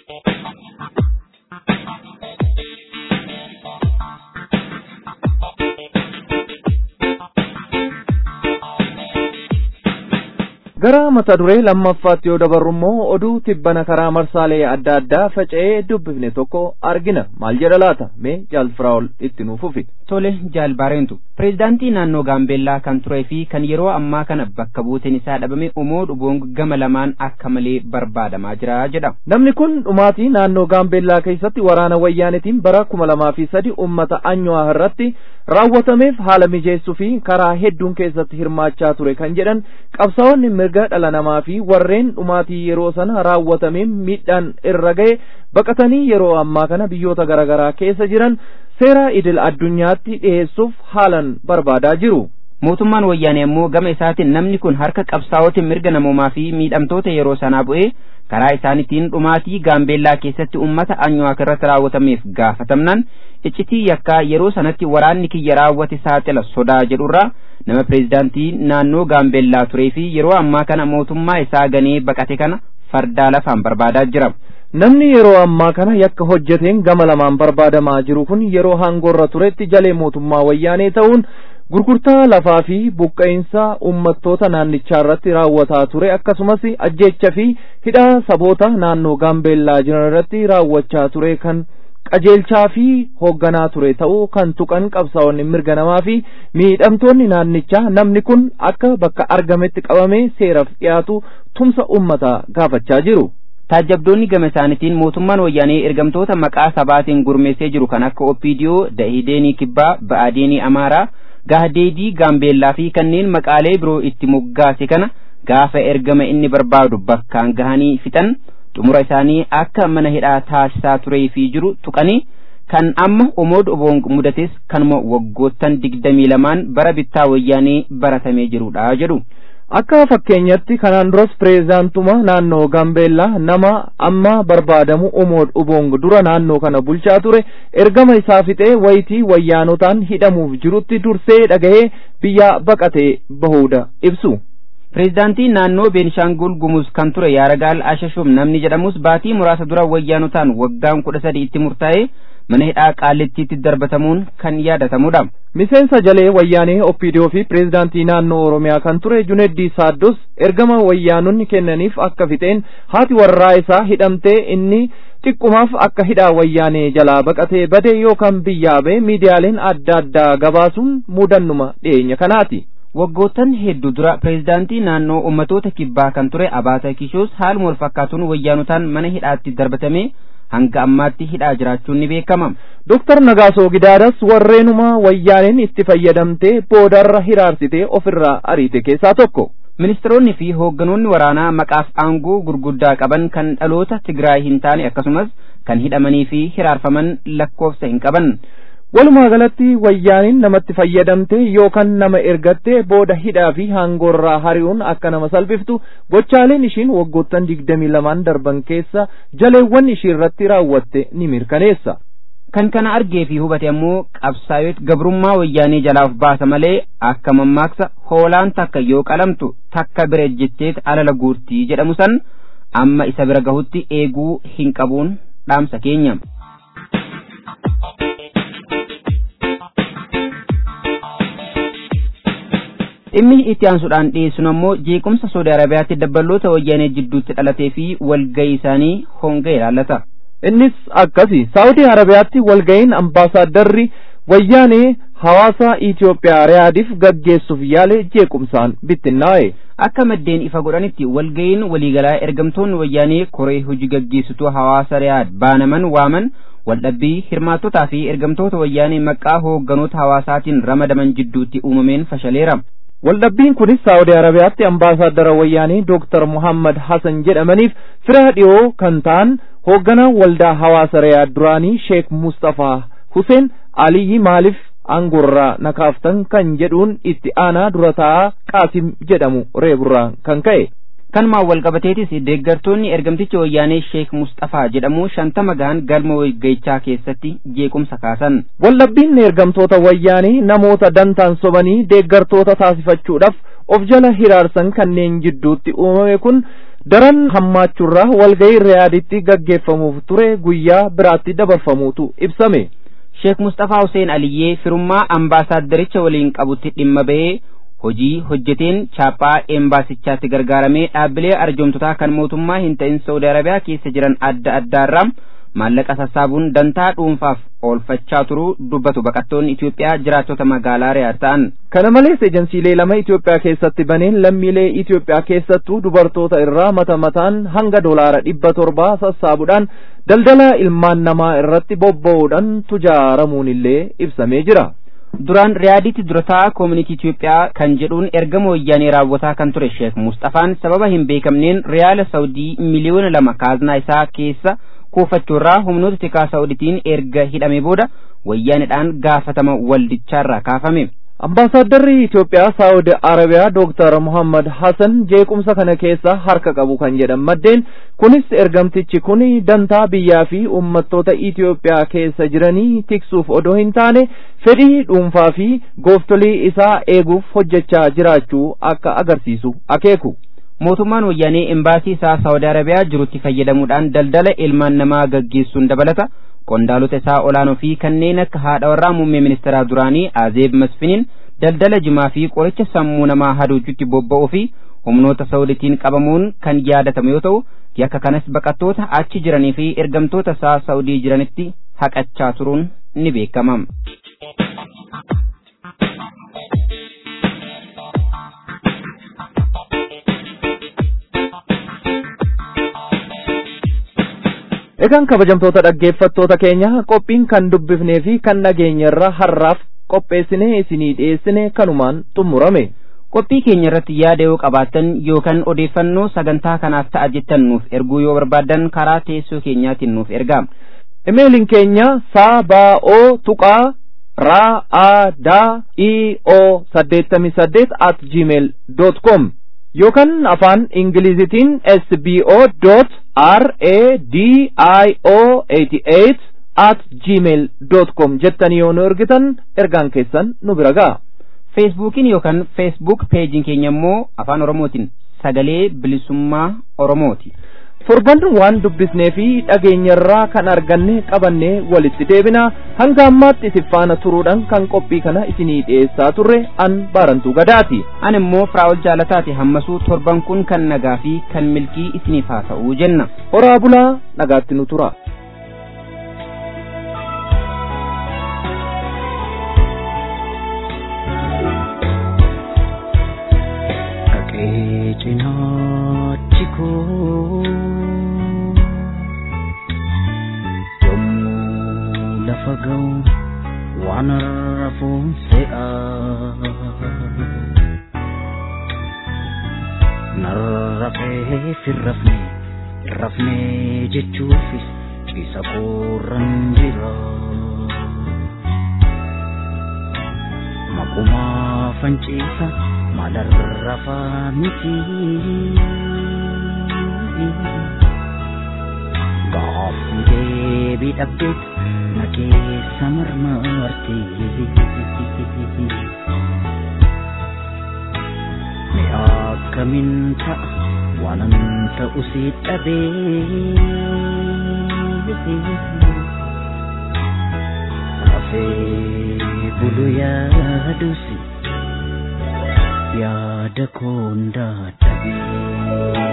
gara mata duree lammaffaatti yoo dabarru immoo oduu tibbana karaa marsaalee adda addaa faca'ee dubbifne tokko argina maal jedha laata mee jaalfiraa'ol itti nuuf ufi tole jaalbaareentu pireezidaantii naannoo gaambeellaa kan turee fi kan yeroo ammaa kana bakka buuteen isaa dhabame umoo dhuboong gama lamaan akka malee barbaadamaa jira jedha namni kun dhumaatii naannoo gaambeellaa keessatti waraana wayyaanetiin bara kuma lamaa fi sadi ummata anyuwaa irratti raawwatameef haala mijeessuu fi karaa hedduun keessatti hirmaachaa ture kan jedhan qabsaa'onni mirga dhala namaa fi warreen dhumaatii yeroo sana raawwatameen miidhaan irra ga'e baqatanii yeroo ammaa kana biyyoota garaagaraa keessa jiran seera idil addunyaatti dhiheessuuf haalan barbaadaa jiru. mootummaan wayyaanee immoo gama isaatiin namni kun harka qabsaa'otiin mirga namoomaa fi miidhamtoota yeroo sanaa bu'ee karaa isaaniitiin dhumaatii gaambeellaa keessatti ummata anyuwaak irratti raawwatameef gaafatamnan iccitii yakkaa yeroo sanatti waraanni kiyya raawwate saaxila sodaa jedhurraa nama pireezidaantii naannoo gaambeellaa turee fi yeroo ammaa kana mootummaa isaa ganee baqate kana fardaa lafaan barbaadaa jira. Namni yeroo ammaa kana yakka hojjeteen gama lamaan barbaadamaa jiru kun yeroo hangoorra turetti jalee mootummaa wayyaanee ta'uun gurgurtaa lafaa fi buqqa'insa uummattoota naannichaa irratti raawwataa ture akkasumas ajjeecha fi hidhaa saboota naannoo gaambeellaa jiran irratti raawwachaa ture kan qajeelchaa fi hoogganaa ture ta'uu kan tuqan qabsaa'onni mirga namaa fi miidhamtoonni naannichaa namni kun akka bakka argametti qabamee seeraaf dhiyaatu tumsa uummataa gaafachaa jiru. taajjabdoonni gama isaaniitiin mootummaan wayyaanee ergamtoota maqaa sabaatiin gurmeessee jiru kan akka opiidiyoo dahideenii kibbaa ba'aadeenii amaaraa gaadeedii gaambeellaa fi kanneen maqaalee biroo itti moggaase kana gaafa ergama inni barbaadu bakkaan gahanii fixan xumura isaanii akka mana hidhaa taasisaa turee fi jiru tuqanii kan amma omood oboong mudates kanuma waggoottan digdamii lamaan bara bittaa wayyaanee baratamee jirudha jedhu. Akka fakkeenyatti kanaan duras pireezidaantuma naannoo Gaambeellaa nama amma barbaadamu Omood Oboong dura naannoo kana bulchaa ture ergama isaa fixee wayitii wayyaanotaan hidhamuuf jirutti dursee dhagahee biyya baqatee bahuudha ibsu. Pireezidaantii naannoo Beenishaangul Gumuz kan ture Yaaragaal Ashashum namni jedhamus baatii muraasa dura wayyaanotaan waggaan kudha sadi itti murtaa'ee mana hidhaa qaallittiitti darbatamuun kan yaadatamudha. Miseensa jalee wayyaanee Oppiidiyoo fi pireezidaantii naannoo Oromiyaa kan ture Juneddii Saaddos ergama wayyaanonni kennaniif akka fixeen haati warraa isaa hidhamtee inni xiqqumaaf akka hidhaa wayyaanee jalaa baqatee bade yookaan biyyaa ba'e miidiyaaleen adda addaa gabaasuun mudannuma dhiyeenya kanaati. Waggoottan hedduu dura pireezidaantii naannoo ummatoota kibbaa kan ture Abaata Kishoos haaluma wal fakkaatuun wayyaanotaan mana hidhaatti darbatamee hanga ammaatti hidhaa jiraachuun ni beekama. Dooktar Nagaasoo Gidaadas warreenuma wayyaaneen itti fayyadamtee boodarra hiraarsitee ofirraa ariite keessaa tokko. Ministeeronni fi hoogganoonni waraanaa maqaaf aangoo gurguddaa qaban kan dhaloota Tigraay hin taane akkasumas kan hidhamanii fi hiraarfaman lakkoofsa hin qaban. Walumaa galatti wayyaaniin namatti fayyadamte yookaan nama ergatte booda hidhaa fi hangoorraa hari'uun akka nama salphiftu gochaaleen ishiin waggoottan digdamii lamaan darban keessa jaleewwan ishii irratti raawwatte ni mirkaneessa. Kan kana argee fi hubate ammoo qabsaa'ota gabrummaa wayyaanee jalaa of baasa malee akka mammaaksa hoolaan takka yoo qalamtu takka bira ejjetteet alala guurtii jedhamu san amma isa bira gahutti eeguu hin qabuun dhaamsa keenya. dhimmi itti aansuudhaan dhiyeessun ammoo jeequmsa Saudi Arabiyaatti dabballoota wayyaanee jidduutti dhalatee fi walgahii isaanii honga ilaallata. Innis akkasi Saudi Arabiyaatti walgahiin ambaasaaddarri wayyaanee hawaasa Itoophiyaa Riyaadiif gaggeessuuf yaale jeequmsaan bittinnaa'e. Akka maddeen ifa godhanitti walgahiin waliigalaa ergamtoonni wayyaanee koree hojii gaggeessituu hawaasa Riyaad baanaman waaman waldhabbii hirmaattotaa fi ergamtoota wayyaanee maqaa hoogganoota hawaasaatiin ramadaman jidduutti uumameen fashaleera. Waldhabbiin kunis Saawudi Arabiyaatti ambaasaaddara wayyaanii Dooktar Muhammad Hassan jedhamaniif fira dhiyoo kan ta'an hoogganaa waldaa hawaasa Riyaad duraanii Sheek Mustafaa Huseen Aliyyi maaliif aangorraa nakaaftan kan jedhuun itti aanaa dura taa'aa Qaasim jedhamu reeburraa kan ka'e. Kanumaan walqabateetis deeggartoonni ergamticha wayyaanee Sheek Mustafaa jedhamu shantama gahan galma walgahichaa keessatti jeequmsa kaasan. Waldhabbiin ergamtoota wayyaanii namoota dantaan sobanii deeggartoota taasifachuudhaaf of jala hiraarsan kanneen jidduutti uumame kun daran hammaachuurraa walgahii riyaaditti gaggeeffamuuf ture guyyaa biraatti dabarfamuutu ibsame. Sheek Mustafaa Hussein Aliyyee firummaa ambaasaaddaricha waliin qabutti dhimma ba'ee hojii hojjeteen chaappaa embaasichaatti gargaaramee dhaabbilee arjoomtotaa kan mootummaa hin ta'in Saudi Arabiyaa keessa jiran adda addaarraa maallaqa sassaabuun dantaa dhuunfaaf oolfachaa turuu dubbatu baqattoonni Itoophiyaa jiraattota magaalaa Riyaad ta'an. Kana malees ejensiilee lama Itoophiyaa keessatti baneen lammiilee Itoophiyaa keessattuu dubartoota irraa mata mataan hanga doolaara dhibba torbaa sassaabuudhaan daldala ilmaan namaa irratti bobba'uudhaan tujaaramuun illee ibsamee jira. duraan riyaaditti durataa koomunitii Itoophiyaa kan jedhuun ergama wayyaanee raawwataa kan ture Sheek Mustafaan sababa hin beekamneen riyaala Saawudii miliyoona lama kaaznaa isaa keessa kuufachuurraa humnoota tikaa Saawuditiin erga hidhamee booda wayyaaneedhaan gaafatama waldicharraa kaafame. Ambaasaaddarri Itoophiyaa Saawudi Arabiyaa Dooktar Muhammad Hassan jeequmsa kana keessa harka qabu kan jedhan maddeen kunis ergamtichi kun dantaa biyyaa fi uummattoota Itoophiyaa keessa jiranii tiksuuf odoo hin taane fedhii dhuunfaa fi gooftolii isaa eeguuf hojjechaa jiraachuu akka agarsiisu akeeku. mootummaan wayyaanee embaasii isaa saawudi arabiyaa jirutti fayyadamuudhaan daldala ilmaan namaa gaggeessuun dabalata qondaalota isaa olaanoo fi kanneen akka haadha warraa muummee ministeeraa duraanii azeeb masfiniin daldala jimaa fi qoricha sammuu namaa haduuchutti bobba'uu fi humnoota saawuditiin qabamuun kan yaadatamu yoo ta'u yakka kanas baqattoota achi jiranii fi ergamtoota isaa saawudii jiranitti haqachaa turuun ni beekama. Egaan kabajamtoota dhaggeeffattoota keenya qophiin kan dubbifnee fi kan dhageenyarra har'aaf qopheessinee isinii dhiyeessine kanumaan xumurame. qophii keenya irratti yaada yoo qabaattan yookaan odeeffannoo sagantaa kanaaf ta'a jettan nuuf erguu yoo barbaaddan karaa teessoo keenyaatiin nuuf ergaa. Imeeliin keenya saaba'oo tuqaa raa a daa i o saddeettamii saddeet at gmail dot com yookaan afaan ingilizitiin sbo dot r a d i o eighty eight at gmail dot com jettanii yoo nu ergitan ergaan keessan nu bira ga'a. feesbuukiin yookaan feesbuuk peejiin keenya immoo afaan oromootiin sagalee bilisummaa oromooti. torban waan dubbisnee fi dhageenyarraa kan arganne qabannee walitti deebina hanga ammaatti isin faana turuudhaan kan qophii kana isinii dhiyeessaa turre an baarantuu gadaati. an immoo firaa'ol jaalataati hammasuu torban kun kan nagaa fi kan milkii isiniif haa ta'uu jenna. horaa bulaa nagaatti nu tura. cinachi koo yommuu lafa ga'u waan rafuun se'a narrafee firrafne rafne jechuufis ciisa koorran jira maqumaa fanciisa malarrafaa miti gaaffii deebii dhabdeet na keessa marmarti mi akkamin ta'a waanan ta'u si dhabee rafee bulu yaadusi yaada koondaa dhabee.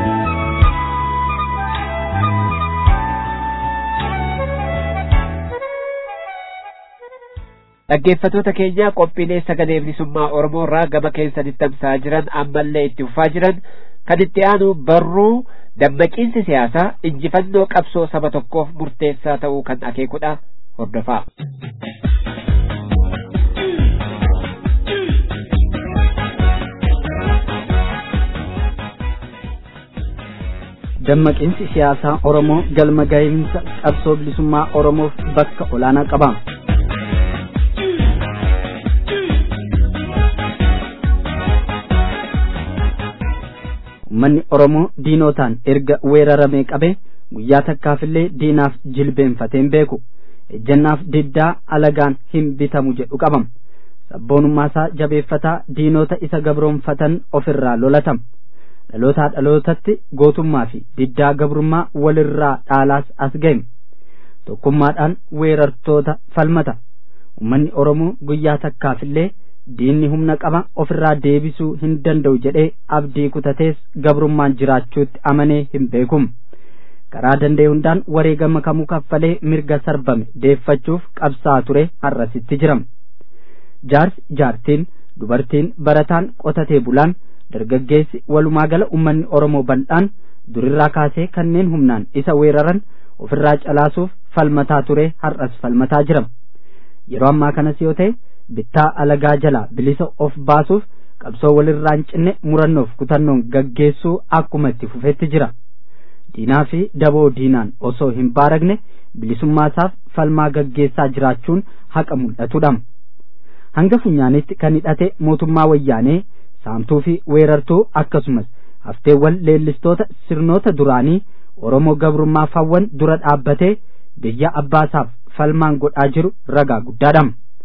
dhaggeeffatoota keenya qophiilee sagalee bilisummaa oromoo irraa gama keessanitti tamsa'aa jiran ammallee itti fufaa jiran kan itti aanu barruu dammaqiinsi siyaasaa injifannoo qabsoo saba tokkoof murteessaa ta'uu kan akeekudha hordofaa. dammaqiinsi siyaasaa oromoo galma gahiinsa qabsoo bilisummaa oromoof bakka olaanaa qaba. Uummanni Oromoo diinotaan erga weeraramee qabee guyyaa takkaafillee diinaaf jilbeenfateen beeku ejjannaaf diddaa alagaan hin bitamu jedhu qabam sabboonummaa isaa jabeeffataa diinota isa gabroonfatan ofirraa lolatam dhalootaa dhalootatti gootummaa fi diddaa gabrummaa walirraa dhaalaas as ga'e tokkummaadhaan weerartoota falmata uummanni Oromoo guyyaa takkaafillee diinni humna qaba ofirraa deebisuu hin danda'u jedhee abdii kutatees gabrummaan jiraachuutti amanee hin beekum karaa danda'e hundaan wareegama kamuu kaffalee mirga sarbame deeffachuuf qabsaa ture har'asitti jiram jaarsi jaartiin dubartiin barataan qotatee bulaan dargaggeessi walumaa gala ummanni oromoo bal'aan durirraa kaasee kanneen humnaan isa weeraran ofirraa calaasuuf falmataa ture har'as falmataa jiram yeroo ammaa kanas yoo ta'e bittaa alagaa jalaa bilisa of baasuuf qabsoo walirraa hin cinne murannoof kutannoon gaggeessuu akkuma itti fufetti jira diinaa fi daboo diinaan osoo hin baaragne bilisummaasaaf falmaa gaggeessaa jiraachuun haqa mul'atudha hanga funyaanitti kan hidhate mootummaa wayyaanee saamtuu fi weerartuu akkasumas hafteewwan leellistoota sirnoota duraanii oromoo gabrummaa fawwan dura dhaabbatee biyya abbaasaaf falmaan godhaa jiru ragaa guddaadha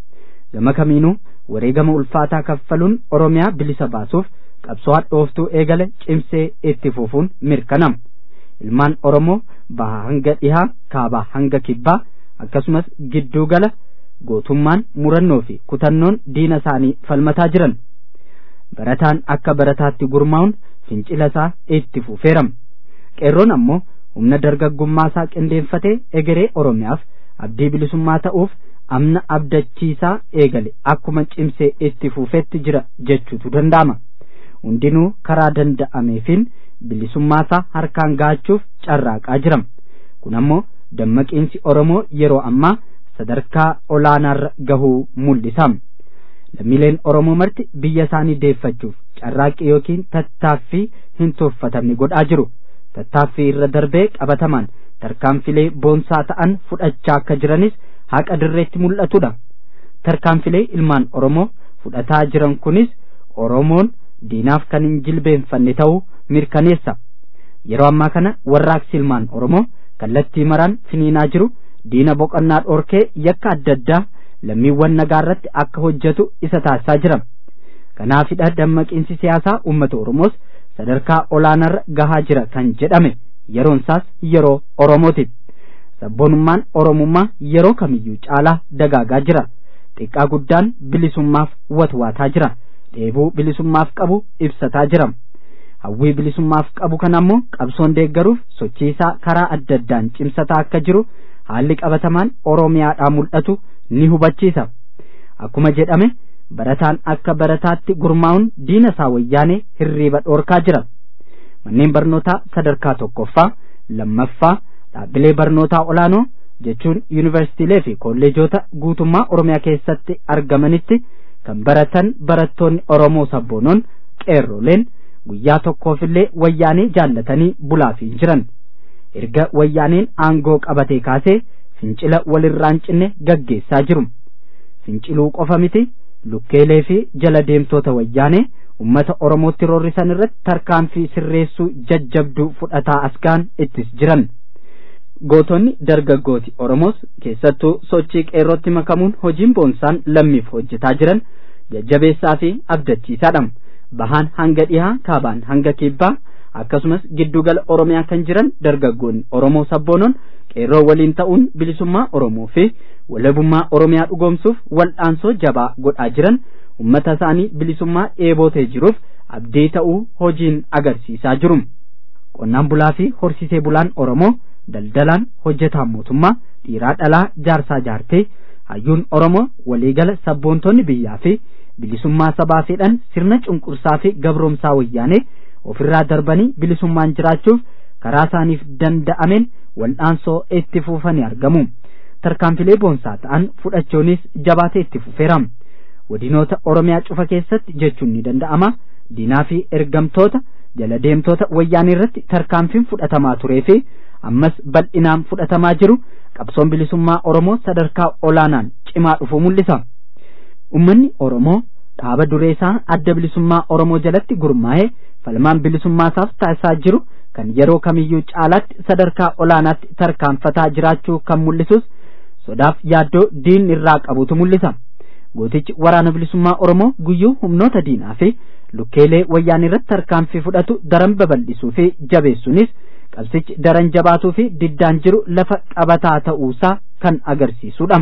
gama kamiinuu wareegama ulfaataa kaffaluun oromiyaa bilisa baasuuf qabsoo hadhooftuu eegale cimsee itti fufuun mirkanama ilmaan oromoo baha hanga dhihaa kaabaa hanga kibbaa akkasumas gidduu gala gootummaan murannoo fi kutannoon diina isaanii falmataa jiran barataan akka barataatti gurmaa'uun fincila isaa itti fufeerama qeerroon ammoo humna dargaggummaa isaa qindeeffatee egeree oromiyaaf abdii bilisummaa ta'uuf amna abdachiisaa eegale akkuma cimsee itti fufetti jira jechuutu danda'ama hundinuu karaa danda'ameefiin bilisummaasaa harkaan gaachuuf carraaqaa jiram kun ammoo dammaqiinsi oromoo yeroo ammaa sadarkaa olaanaarra gahuu mul'isa lammiileen oromoo marti biyya isaanii deeffachuuf carraaqqii yookiin tattaaffii hin tuffatamne godhaa jiru tattaaffii irra darbee qabatamaan tarkaanfilee boonsaa ta'an fudhachaa akka jiranis haqa dirreetti mul'atudha tarkaanfilee ilmaan oromoo fudhataa jiran kunis oromoon diinaaf kan hin jilbeenfanne ta'uu mirkaneessa yeroo ammaa kana warraaqsi ilmaan oromoo kallattii maraan finiinaa jiru diina boqonnaa dhorkee yakka adda addaa lammiiwwan nagaa irratti akka hojjetu isa taasisaa jira kanaafidha dammaqiinsi siyaasaa uummata oromoos sadarkaa olaanaarra gahaa jira kan jedhame yeroon isaas yeroo oromooti sabboonummaan oromummaa yeroo kamiyyuu caalaa dagaagaa jira xiqqaa guddaan bilisummaaf watwaataa jira dheebuu bilisummaaf qabu ibsataa jira hawwii bilisummaaf qabu kan ammoo qabsoon deeggaruuf sochiisaa karaa adda addaan cimsataa akka jiru haalli qabatamaan oromiyaadhaa mul'atu ni hubachiisa akkuma jedhame barataan akka barataatti gurmaa'uun diina isaa wayyaanee hirriiba dhoorkaa jira manneen barnootaa sadarkaa tokkoffaa lammaffaa dhaabbilee barnootaa olaanoo jechuun yuunivarsiitiilee fi kolleejota guutummaa oromiyaa keessatti argamanitti kan baratan barattoonni oromoo sabboonoon qeerroleen guyyaa tokkoofillee wayyaanee jaallatanii bulaafii jiran erga wayyaaneen aangoo qabatee kaasee fincila walirraan cinne gaggeessaa jiru finciluu qofa miti lukkeelee fi jala deemtoota wayyaanee ummata oromootti roorrisan irratti tarkaanfii sirreessuu jajjabduu fudhataa asgaan ittis jiran gootonni dargaggooti oromoos keessattuu sochii qeerrootti makamuun hojiin boonsaan lammiif hojjetaa jiran jajjabeessaa fi abdachiisaadha bahaan hanga dhihaa kaabaan hanga kibbaa akkasumas giddugala oromiyaa kan jiran dargaggoonni oromoo sabboonoon qeerroo waliin ta'uun bilisummaa oromoo fi walabummaa oromiyaa dhugoomsuuf wal'aansoo jabaa godhaa jiran ummata isaanii bilisummaa dheebotee jiruuf abdii ta'uu hojiin agarsiisaa jiru qonnaan bulaa fi horsiisee bulaan oromoo daldalaan hojjetaan mootummaa dhiiraa dhalaa jaarsaa jaartee hayyuun oromoo waliigala sabboontonni biyyaa fi bilisummaa sabaa fedhan sirna cunqursaa fi gabroomsaa wayyaanee ofirraa darbanii bilisummaan jiraachuuf karaa isaaniif danda'ameen wal'aansoo itti fufanii argamu tarkaanfilee boonsaa ta'an fudhachuunis jabaatee itti fufeera godinoota oromiyaa cufa keessatti jechuun ni danda'ama diinaa fi ergamtoota jala deemtoota wayyaanii irratti tarkaanfiin fudhatamaa turee fi ammas bal'inaan fudhatamaa jiru qabsoon bilisummaa oromoo sadarkaa olaanaan cimaa dhufuu mul'isa ummanni oromoo dhaaba duree isaa adda bilisummaa oromoo jalatti gurmaa'ee falmaan bilisummaasaaf taasisaa jiru kan yeroo kamiyyuu caalaatti sadarkaa olaanaatti tarkaanfataa jiraachuu kan mul'isus sodaaf yaaddoo diinni irraa qabutu mul'isa gootichi waraana bilisummaa oromoo guyyuu humnoota diinaa fi lukkeelee wayyaanii irratti tarkaanfii fudhatu daran babal'isuu fi jabeessuunis qabsichi daran jabaatuu fi diddaan jiru lafa qabataa ta'uusaa kan agarsiisudha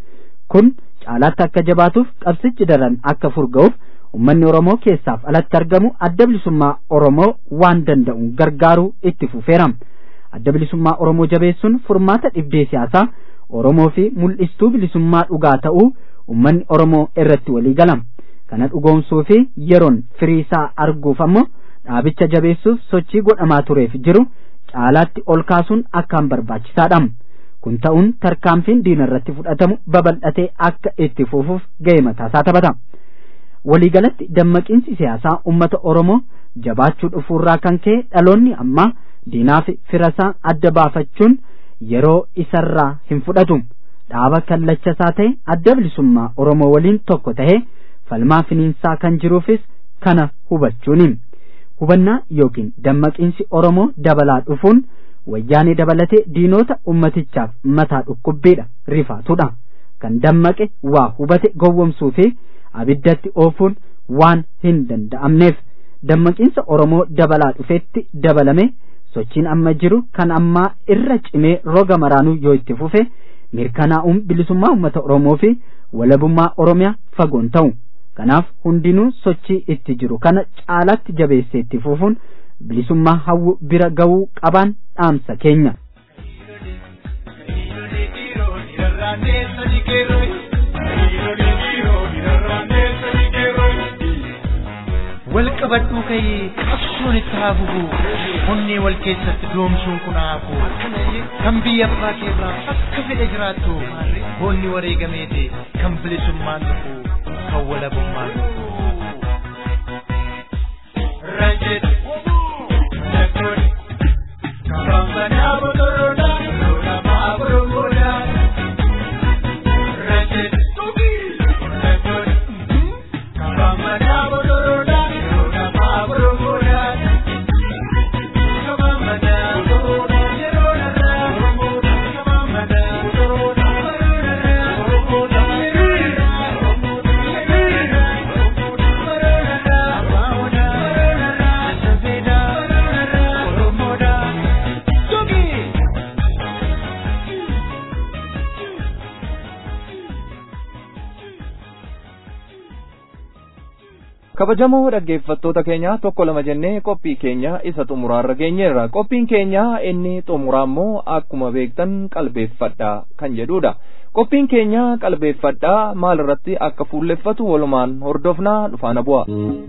kun caalaatti akka jabaatuuf qabsichi daran akka furga'uuf ummanni oromoo keessaaf alatti argamu adda bilisummaa oromoo waan danda'uun gargaaruu itti fufeera adda bilisummaa oromoo jabeessuun furmaata dhibdee siyaasaa oromoo fi mul'istuu bilisummaa dhugaa ta'uu ummanni oromoo irratti walii gala kana dhugoomsuu fi yeroon firiisaa arguuf ammoo dhaabicha jabeessuuf sochii godhamaa tureef jiru caalaatti ol kaasuun akkaan barbaachisaadha kun ta'uun tarkaanfiin diina irratti fudhatamu babal'atee akka itti fufuuf ga'ee mataasaa taphata waliigalatti dammaqiinsi siyaasaa ummata oromoo jabaachuu dhufuurraa kan ka'e dhaloonni ammaa diinaa fi firasaa adda baafachuun yeroo isarraa hin fudhatu dhaaba kallachasaa ta'e adda bilisummaa oromoo waliin tokko ta'ee falmaa finiinsaa kan jiruufis kana hubachuuni hubannaa yookiin dammaqiinsi oromoo dabalaa dhufuun wayyaanee dabalatee diinota ummatichaaf mataa dhukkubbiidha rifaatudha kan dammaqe waa hubate gowwomsuu fi abiddatti oofuun waan hin danda'amneef dammaqiinsa oromoo dabalaa dhufetti dabalame sochiin amma jiru kan ammaa irra cimee roga maraanuu yoo itti fufe mirkanaa'uun bilisummaa uummata oromoo fi walabummaa oromiyaa fagoon ta'u kanaaf hundinuu sochii itti jiru kana caalatti jabeessee itti fufuun bilisummaa hawwu bira ga'uu qabaan dhaamsa keenya. wal qabadhuu ka'ee qabsoon itti haa fufu onnee wal keessatti doomsuun kun haa hafu kan biyya abbaa keerraa akka fedhe jiraattu boonni wareegameeti kan bilisummaan dhufu kan walabummaan dhufu. Ranjit, Nakun, Kabambana Botoroda, Roda Maburugoda. Ranjit, Nakun, Kabambana Botoroda, Roda Maburugoda. Kabambana Botoroda, Roda Maburugoda. Kabambana Botoroda, Roda kabajamoo dhaggeeffattoota keenya tokko lama jennee qophii keenya isa xumuraarra geenyeerra qophiin keenya inni xumuraa immoo akkuma beektan qalbeeffadha kan jedhudha qophiin keenya qalbeeffadha maal irratti akka fuulleffatu walumaan hordofnaa dhufaana bu'a.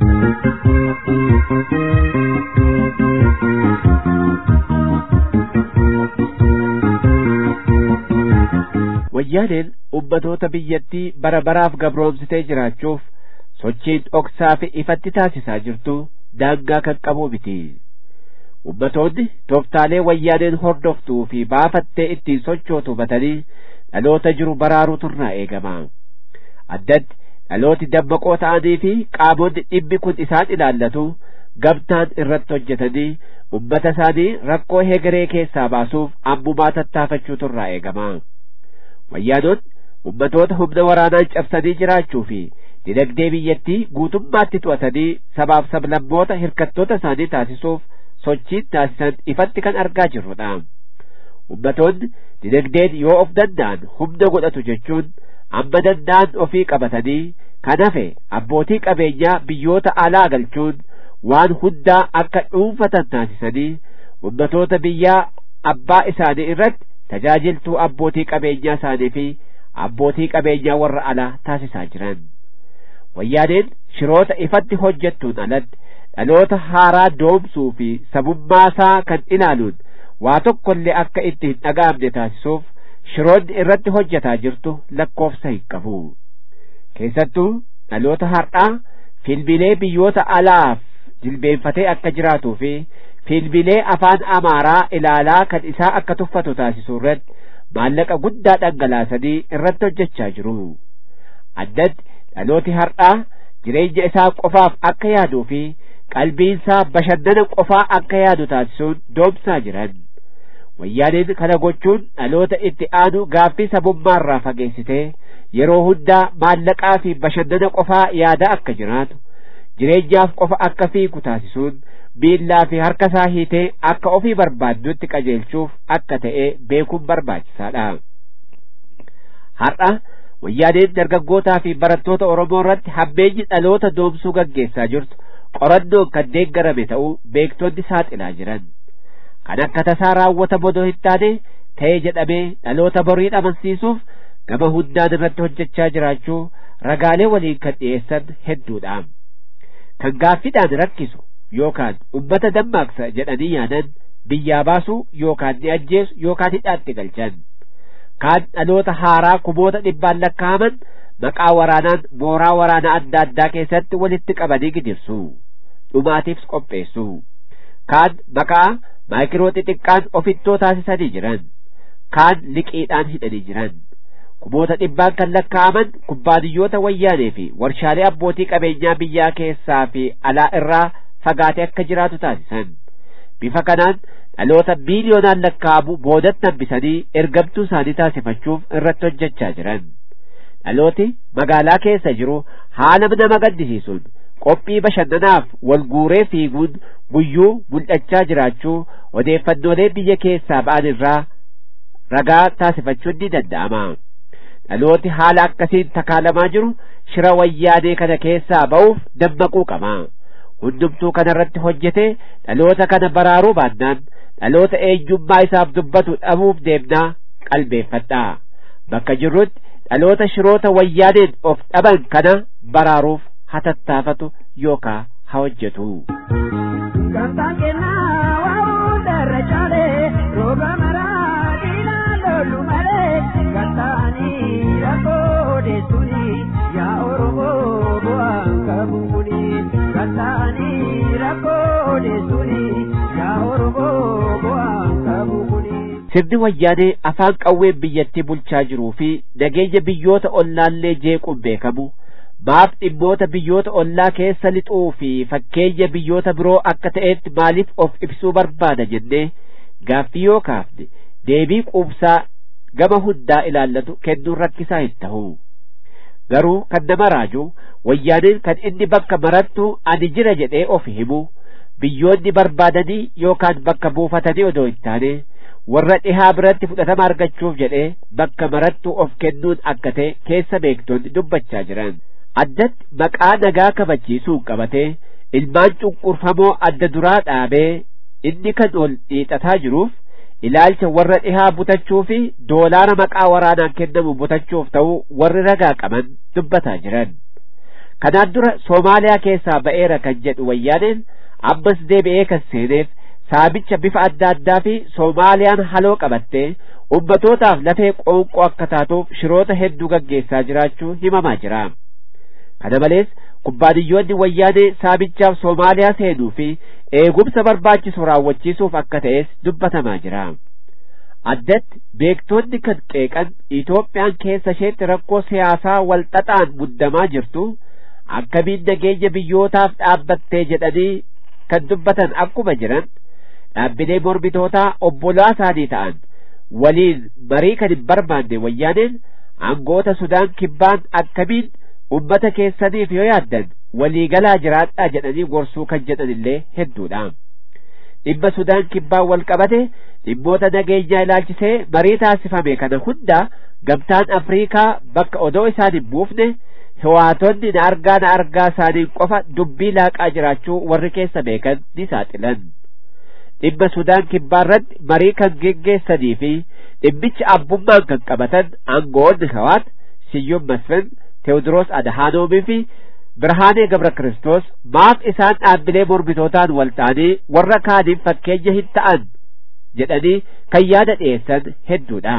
wayyaaneen ummatoota biyyattii bara baraaf gabroomsitee jiraachuuf sochiin dhoksaa fi ifatti taasisaa jirtu daangaa kan qabu miti ummatoonni tooftaalee wayyaaneen hordoftuu fi baafattee ittiin sochootu hubatanii dhaloota jiru baraaruutu irraa eegama addatti dhalooti dammaqoo ta'anii fi qaamonni dhimmi kun isaan ilaallatu gamtaan irratti hojjetanii ummata isaanii rakkoo hegeree keessaa baasuuf ammumaa tattaafachuutu irraa eegama wayyaanonni ummatoota humna waraanaan cabsanii jiraachuu fi dinagdee biyyattii guutummaatti to'atanii sabaaf sablammoota hirkattoota isaanii taasisuuf sochiin taasisan ifatti kan argaa jirrudha ummatoonni dinagdeen yoo of danda'an humna godhatu jechuun amma danda'an ofii qabatanii kan hafe abbootii qabeenyaa biyyoota alaa galchuun waan hundaa akka dhuunfatan taasisanii ummatoota biyyaa abbaa isaanii irratti tajaajiltuu abbootii qabeenyaa isaanii fi abbootii qabeenyaa warra alaa taasisaa jiran wayyaaneen shiroota ifatti hojjettuun alatti dhaloota haaraa doomsuu fi sabummaasaa kan ilaaluun waa tokkollee akka itti hin dhaga'amne taasisuuf shiroonni irratti hojjetaa jirtu lakkoofsa hin qabu keessattuu dhaloota har'aa filmilee biyyoota alaaf jilbeenfatee akka jiraatuu fi filmilee afaan amaaraa ilaalaa kan isaa akka tuffatu taasisuu irratti maallaqa guddaa dhangalaasanii irratti hojjechaa jiru addatti dhalooti har'aa jireenya isaa qofaaf akka yaaduu fi qalbiinsaa bashannana qofaa akka yaadu taasisuun doomsaa jiran wayyaaneen kana gochuun dhaloota itti aanu gaaffii sabummaarraa fageessitee yeroo hundaa maallaqaa fi bashannana qofaa yaada akka jiraatu jireenyaaf qofa akka fiigu taasisuun miillaa fi harka isaa hiitee akka ofii barbaaddutti qajeelchuuf akka ta'e beekuun barbaachisaadha har'a wayyaaneen dargaggootaa fi barattoota oromoo irratti hammeenyi dhaloota doomsuu gaggeessaa jirtu qorannoon kan deeggarame ta'uu beektonni saaxilaa jiran kan akka tasaa raawwata bodoo hin taane ta'e jedhamee dhaloota borii amansiisuuf gama hundaan irratti hojjechaa jiraachuu ragaalee waliin kan dhiyeessan hedduudha kan gaaffiidhaan rakkisu yookaan ummata dammaqsa jedhanii yaadan biyyaa baasuu yookaan ni ajjeesu yookaan hidhaatti galchan kaan dhaloota haaraa kumoota dhibbaan lakkaa'aman maqaa waraanaan mooraa waraanaa adda addaa keessatti walitti qabanii gidirsu dhumaatiifs qopheessu kaan maqaa maayikiroo xixiqqaan ofittoo taasisanii jiran kaan liqiidhaan hidhanii jiran kumoota dhibbaan kan lakkaa'aman kubbaaniyyoota wayyaanee fi warshaalee abbootii qabeenyaa biyyaa keessaa fi alaa irraa fagaatee akka jiraatu taasisan bifa kanaan dhaloota biiliyoonaan lakkaa'amu boodatti hambisanii ergamtuu isaanii taasifachuuf irratti hojjechaa jiran dhalooti magaalaa keessa jiru haala nama gaddisiisuun qophii bashannanaaf wal guuree fiiguun guyyuu mul'achaa jiraachuu odeeffannoolee biyya keessaa ba'an irraa ragaa taasifachuun ni danda'ama dhalooti haala akkasiin takaalamaa jiru shira wayyaanee kana keessaa ba'uuf dammaquu qaba hundumtuu kanarratti hojjetee dhaloota kana baraaruu baannaan dhaloota eenyummaa isaaf dubbatu dhabuuf deemnaa qalbeeffadhaa bakka jirrutti dhaloota shiroota wayyaaneen of dhaban kana baraaruuf hatattaafatu yookaa haa hojjetu. sirni wayyaanee afaan qawween biyyattii bulchaa jiruu fi nageenya biyyoota ollaallee jeequun beekamu maaf dhimmoota biyyoota ollaa keessa lixuu fi fakkeenya biyyoota biroo akka ta'etti maaliif of ibsuu barbaada jennee gaaffii yoo kaafne deebii quubsaa gama hundaa ilaallatu kennuun rakkisaa hin ta'u garuu kan nama raaju wayyaaneen kan inni bakka marattu ani jira jedhee of himu biyyoonni barbaadanii yookaan bakka buufatanii odoo hin taane warra dhihaa biratti fudhatama argachuuf jedhee bakka marattu of kennuun akka ta'e keessa beektonni dubbachaa jiran addatti maqaa nagaa kabachiisuun qabatee ilmaan cunqurfamoo adda duraa dhaabee inni kan ol dhiixataa jiruuf ilaalcha warra dhihaa butachuu fi doolaara maqaa waraanaan kennamu butachuuf ta'uu warri ragaa qaban dubbataa jiran kanaan dura soomaaliyaa keessaa ba'eera kan jedhu wayyaaneen ammas deebi'ee kan seeneef saabicha bifa adda addaa fi soomaaliyaan haloo qabattee ummatootaaf lafee qoonqoo akka taatuuf shiroota hedduu gaggeessaa jiraachuu himamaa jira kana malees kubbaaniyyoonni wayyaanee saabichaaf soomaaliyaa seenuu fi eegumsa barbaachisu raawwachiisuuf akka ta'es dubbatamaa jira addatti beektonni kan qeeqan Itoophiyaan keessa isheetti rakkoo siyaasaa walxaxaan muddamaa jirtu akkamiin nageenya biyyootaaf dhaabbattee jedhanii kan dubbatan akkuma jiran dhaabbilee mormitootaa obbolaa isaanii ta'an waliin marii kan hin barbaanne wayyaaneen aangoota sudaan kibbaan akkamiin ummata keessaniif yoo yaaddan waliigalaa jiraadhaa jedhanii gorsuu kan jedhan illee hedduudha dhimma sudaan kibbaan wal qabate dhimmoota nageenyaa ilaalchisee marii taasifame kana hunda gamtaan afriikaa bakka odoo isaan hin buufne hiwaatonni na argaa na argaa isaaniin qofa dubbii laaqaa jiraachuu warri keessa beekan ni saaxilan dhimma sudaan kibbaarratti marii kan geggeessanii fi dhimmicha abbummaan kan qabatan aangoonni hawaat siyyum masfin teewodiroos adahaanoomii fi birhaanee gabra kristos maaf isaan dhaabbilee mormitootaan wal ta'anii warra kaaniin fakkeenya hin ta'an jedhanii kan yaada dhiyeessan hedduudha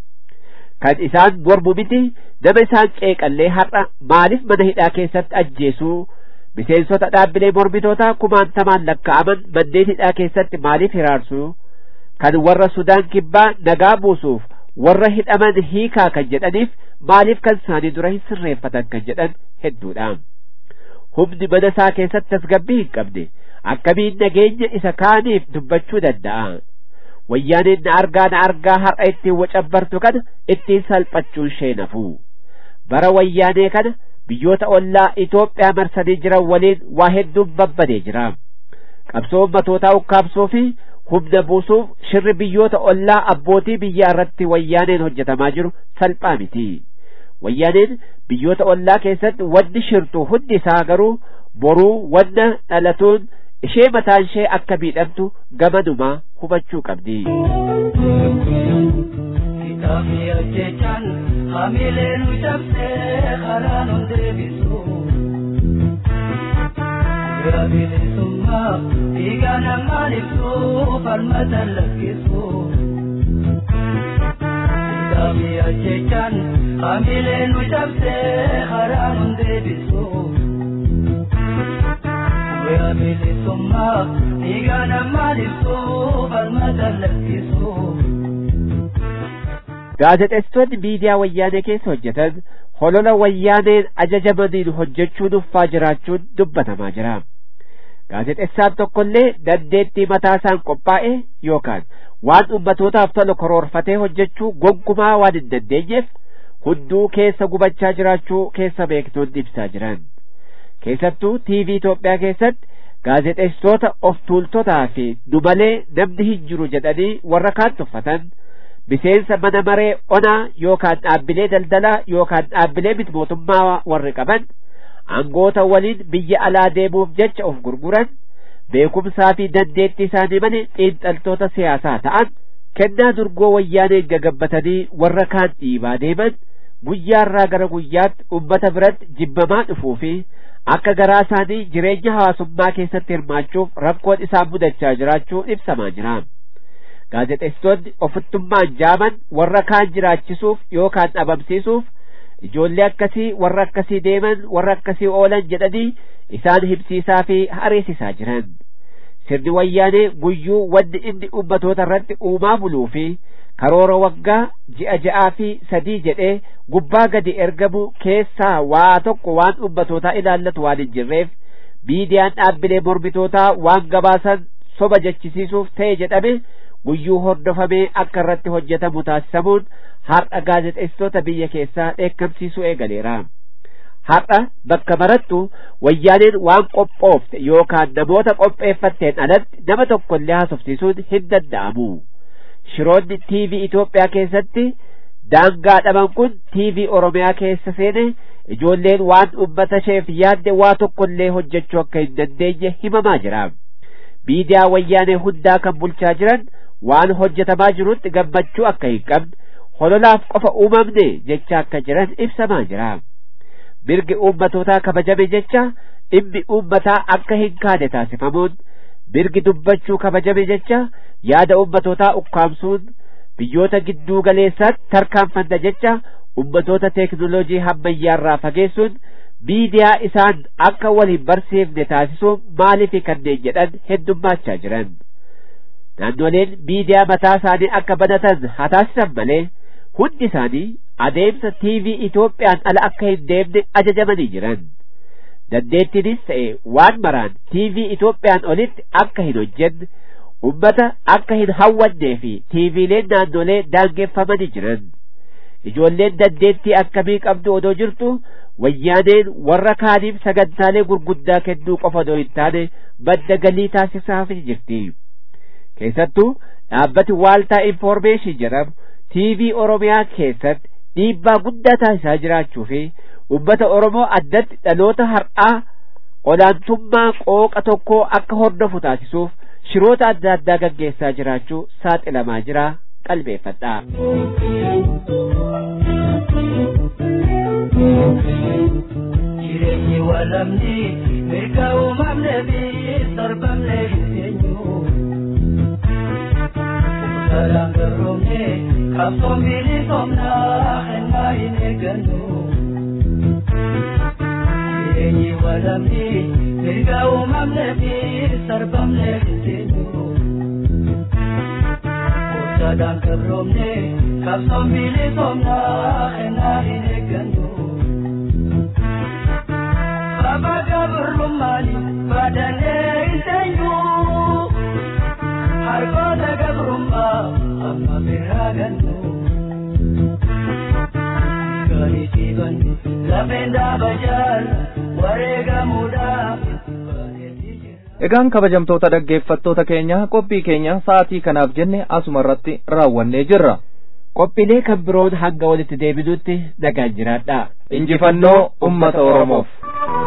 kan isaan mormu miti nama isaan qeeqallee har'a maaliif mana hidhaa keessatti ajjeesuu miseensota dhaabbilee mormitootaa kumaantamaan lakkaa'aman manneen hidhaa keessatti maaliif hiraarsuu kan warra sudaan kibbaa nagaa buusuuf warra hidhaman hiikaa kan jedhaniif maaliif kan isaanii dura hin sirreeffatan kan jedhan hedduudha humni mana isaa keessatti tasgabbii hin qabne akkamiin nageenya isa kaaniif dubbachuu danda'a wayyaaneen na argaa na argaa har'a ittiin wacabbartu kana ittiin salphachuun ishee nafu bara wayyaanee kana biyyoota ollaa Itoophiyaa marsanii jiran waliin waa hedduun babbadee jira qabsoo ummatootaa ukkaamsuu fi humna buusuuf shirri biyyoota ollaa abbootii biyyaa irratti wayyaaneen hojjetamaa jiru salphaa miti wayyaaneen biyyoota ollaa keessatti wanni shirtu hundi isaa garuu boruu wanna dhalatuun ishee mataan ishee akka miidhamtu gamanumaa hubachuu qabdi. Kitaabni hojjechaan hamilee nu cabsee karaa nu deebisu. Bira bilisummaa dhiiga namaan ibsu falmata lakkisu. Kitaabni hojjechaan hamilee nu cabsee karaa nu deebisu. Bira bilisummaa dhiiga namaan ibsu falmata lakkisu. gaazexeessitoonni miidiyaa wayyaanee keessa hojjetan holola wayyaaneen ajajamaniin hojjechuun uffaa jiraachuun dubbatamaa jira gaazexeessaan tokkollee dandeettii mataasaan qophaa'e yookaan waan ummatootaaf tolu karoorfatee hojjechuu gonkumaa waan hin dandeenyeef hunduu keessa gubachaa jiraachuu keessa beektoonni ibsaa jiran keessattuu tiivii Itoophiyaa keessatti gaazexeessitoota of tuultotaa fi nu malee namni hin jiru jedhanii warra kaan tuffatan miseensa mana maree onaa yookaan dhaabbilee daldalaa yookaan dhaabbilee miti mootummaa warri qaban aangoota waliin biyya alaa deemuuf jecha of gurguran beekumsaa fi dandeettii isaanii malee xiinxaltoota siyaasaa ta'an kennaa durgoo wayyaaneen gagabbatanii warra kaan dhiibaa deeman guyyaarraa gara guyyaatti ummata biratti jibbamaa dhufuu fi akka garaa isaanii jireenya hawaasummaa keessatti hirmaachuuf rakkoon isaan mudachaa jiraachuu ibsamaa jira gaazexeessitoonni ofittummaan jaaman warra kaan jiraachisuuf yookaan dhabamsiisuuf ijoollee akkasii warra akkasii deeman warra akkasii oolan jedhanii isaan himsiisaa fi hareessisaa jiran sirni wayyaanee guyyuu wanni inni ummatoota irratti uumaa buluu fi karoora waggaa ji'a ja'aa fi sadii jedhee gubbaa gadi ergamu keessaa waa tokko waan ummatootaa ilaallatu waan hin jirreef miidiyaan dhaabbilee mormitootaa waan gabaasan soba jechisiisuuf ta'e jedhame guyyuu hordofamee akka irratti hojjetamu taasisamuun har'a gaazexeessitoota biyya keessaa dheekkamsiisuu eegaleera. Har'a bakka marattu wayyaaneen waan qophoofte yookaan namoota qopheeffatteen alatti nama tokkollee haasofsiisuun hin danda'amu. Shiroonni TV Itoophiyaa keessatti daangaa dhaban kun TV Oromiyaa keessa seene ijoolleen waan ummata isheef yaadde waa tokkollee hojjechuu akka hin dandeenye himamaa jira. Miidiyaa wayyaanee hundaa kan bulchaa jiran waan hojjetamaa jirutti gammachuu akka hin qabne hololaaf qofa uumamne jecha akka jiran ibsamaa jira. Mirgi uummatootaa kabajame jecha dhimmi uummataa akka hin kaane taasifamuun mirgi dubbachuu kabajame jecha yaada uummatootaa ukkaamsuun biyyoota gidduu galeessaatti tarkaanfanna jecha ummatoota teeknoloojii hammayyaarraa fageessuun miidiyaa isaan akka wal hin barsiifne taasisuun maaliif kanneen jedhan heddummaachaa jiran. Naannoleen miidiyaa mataa isaanii akka banatan haa taasisan malee hundi isaanii adeemsa TV Itoophiyaan ala akka hin deemne ajajamanii jiran. Dandeettiinis ta'e waan maraan TV Itoophiyaan olitti akka hin hojjenne ummata akka hin hawwannee fi TVleen naannolee daangeffamanii jiran. Ijoolleen dandeettii akkamii qabdu odoo jirtu wayyaaneen warra kaaniif sagantaalee gurguddaa kennuu qofa odoo hin taane madda galii taasisaaf jirti. Keessattuu dhaabbati waaltaa infoormeeshin jedhamu TV Oromiyaa keessatti dhiibbaa guddaa taasisaa jiraachuu fi ummata Oromoo addatti dhaloota har'aa olaantummaa qooqa tokkoo akka hordofu taasisuuf shiroota adda addaa gaggeessaa jiraachuu saaxilamaa jira qalbeeffadhaa. Jireenyi walamni mirga uumamne fi sarbamne eenyu. Salaan garroomne qabsoon bilisomnaa kennaa hin eeggannu. Jireenyi walamni mirga uumamne fi sarbamne eenyu. Salaan garroomne qabsoon bilisomnaa kennaa hin eeggannu. Abaga burrummaani badanee iseenyu harkoota gabrummaa amma biraa gannu. Gaarii siibanni lafeen dhaabajaan wareegamuudhaaf. Egaan kabajamtoota dhaggeeffattoota keenya qophii keenya sa'aatii kanaaf jenne asuma irratti raawwannee jirra. Qophiilee kan biroon hanga walitti deebinutti nagaan jiraadha. Injifannoo uummata Oromoof.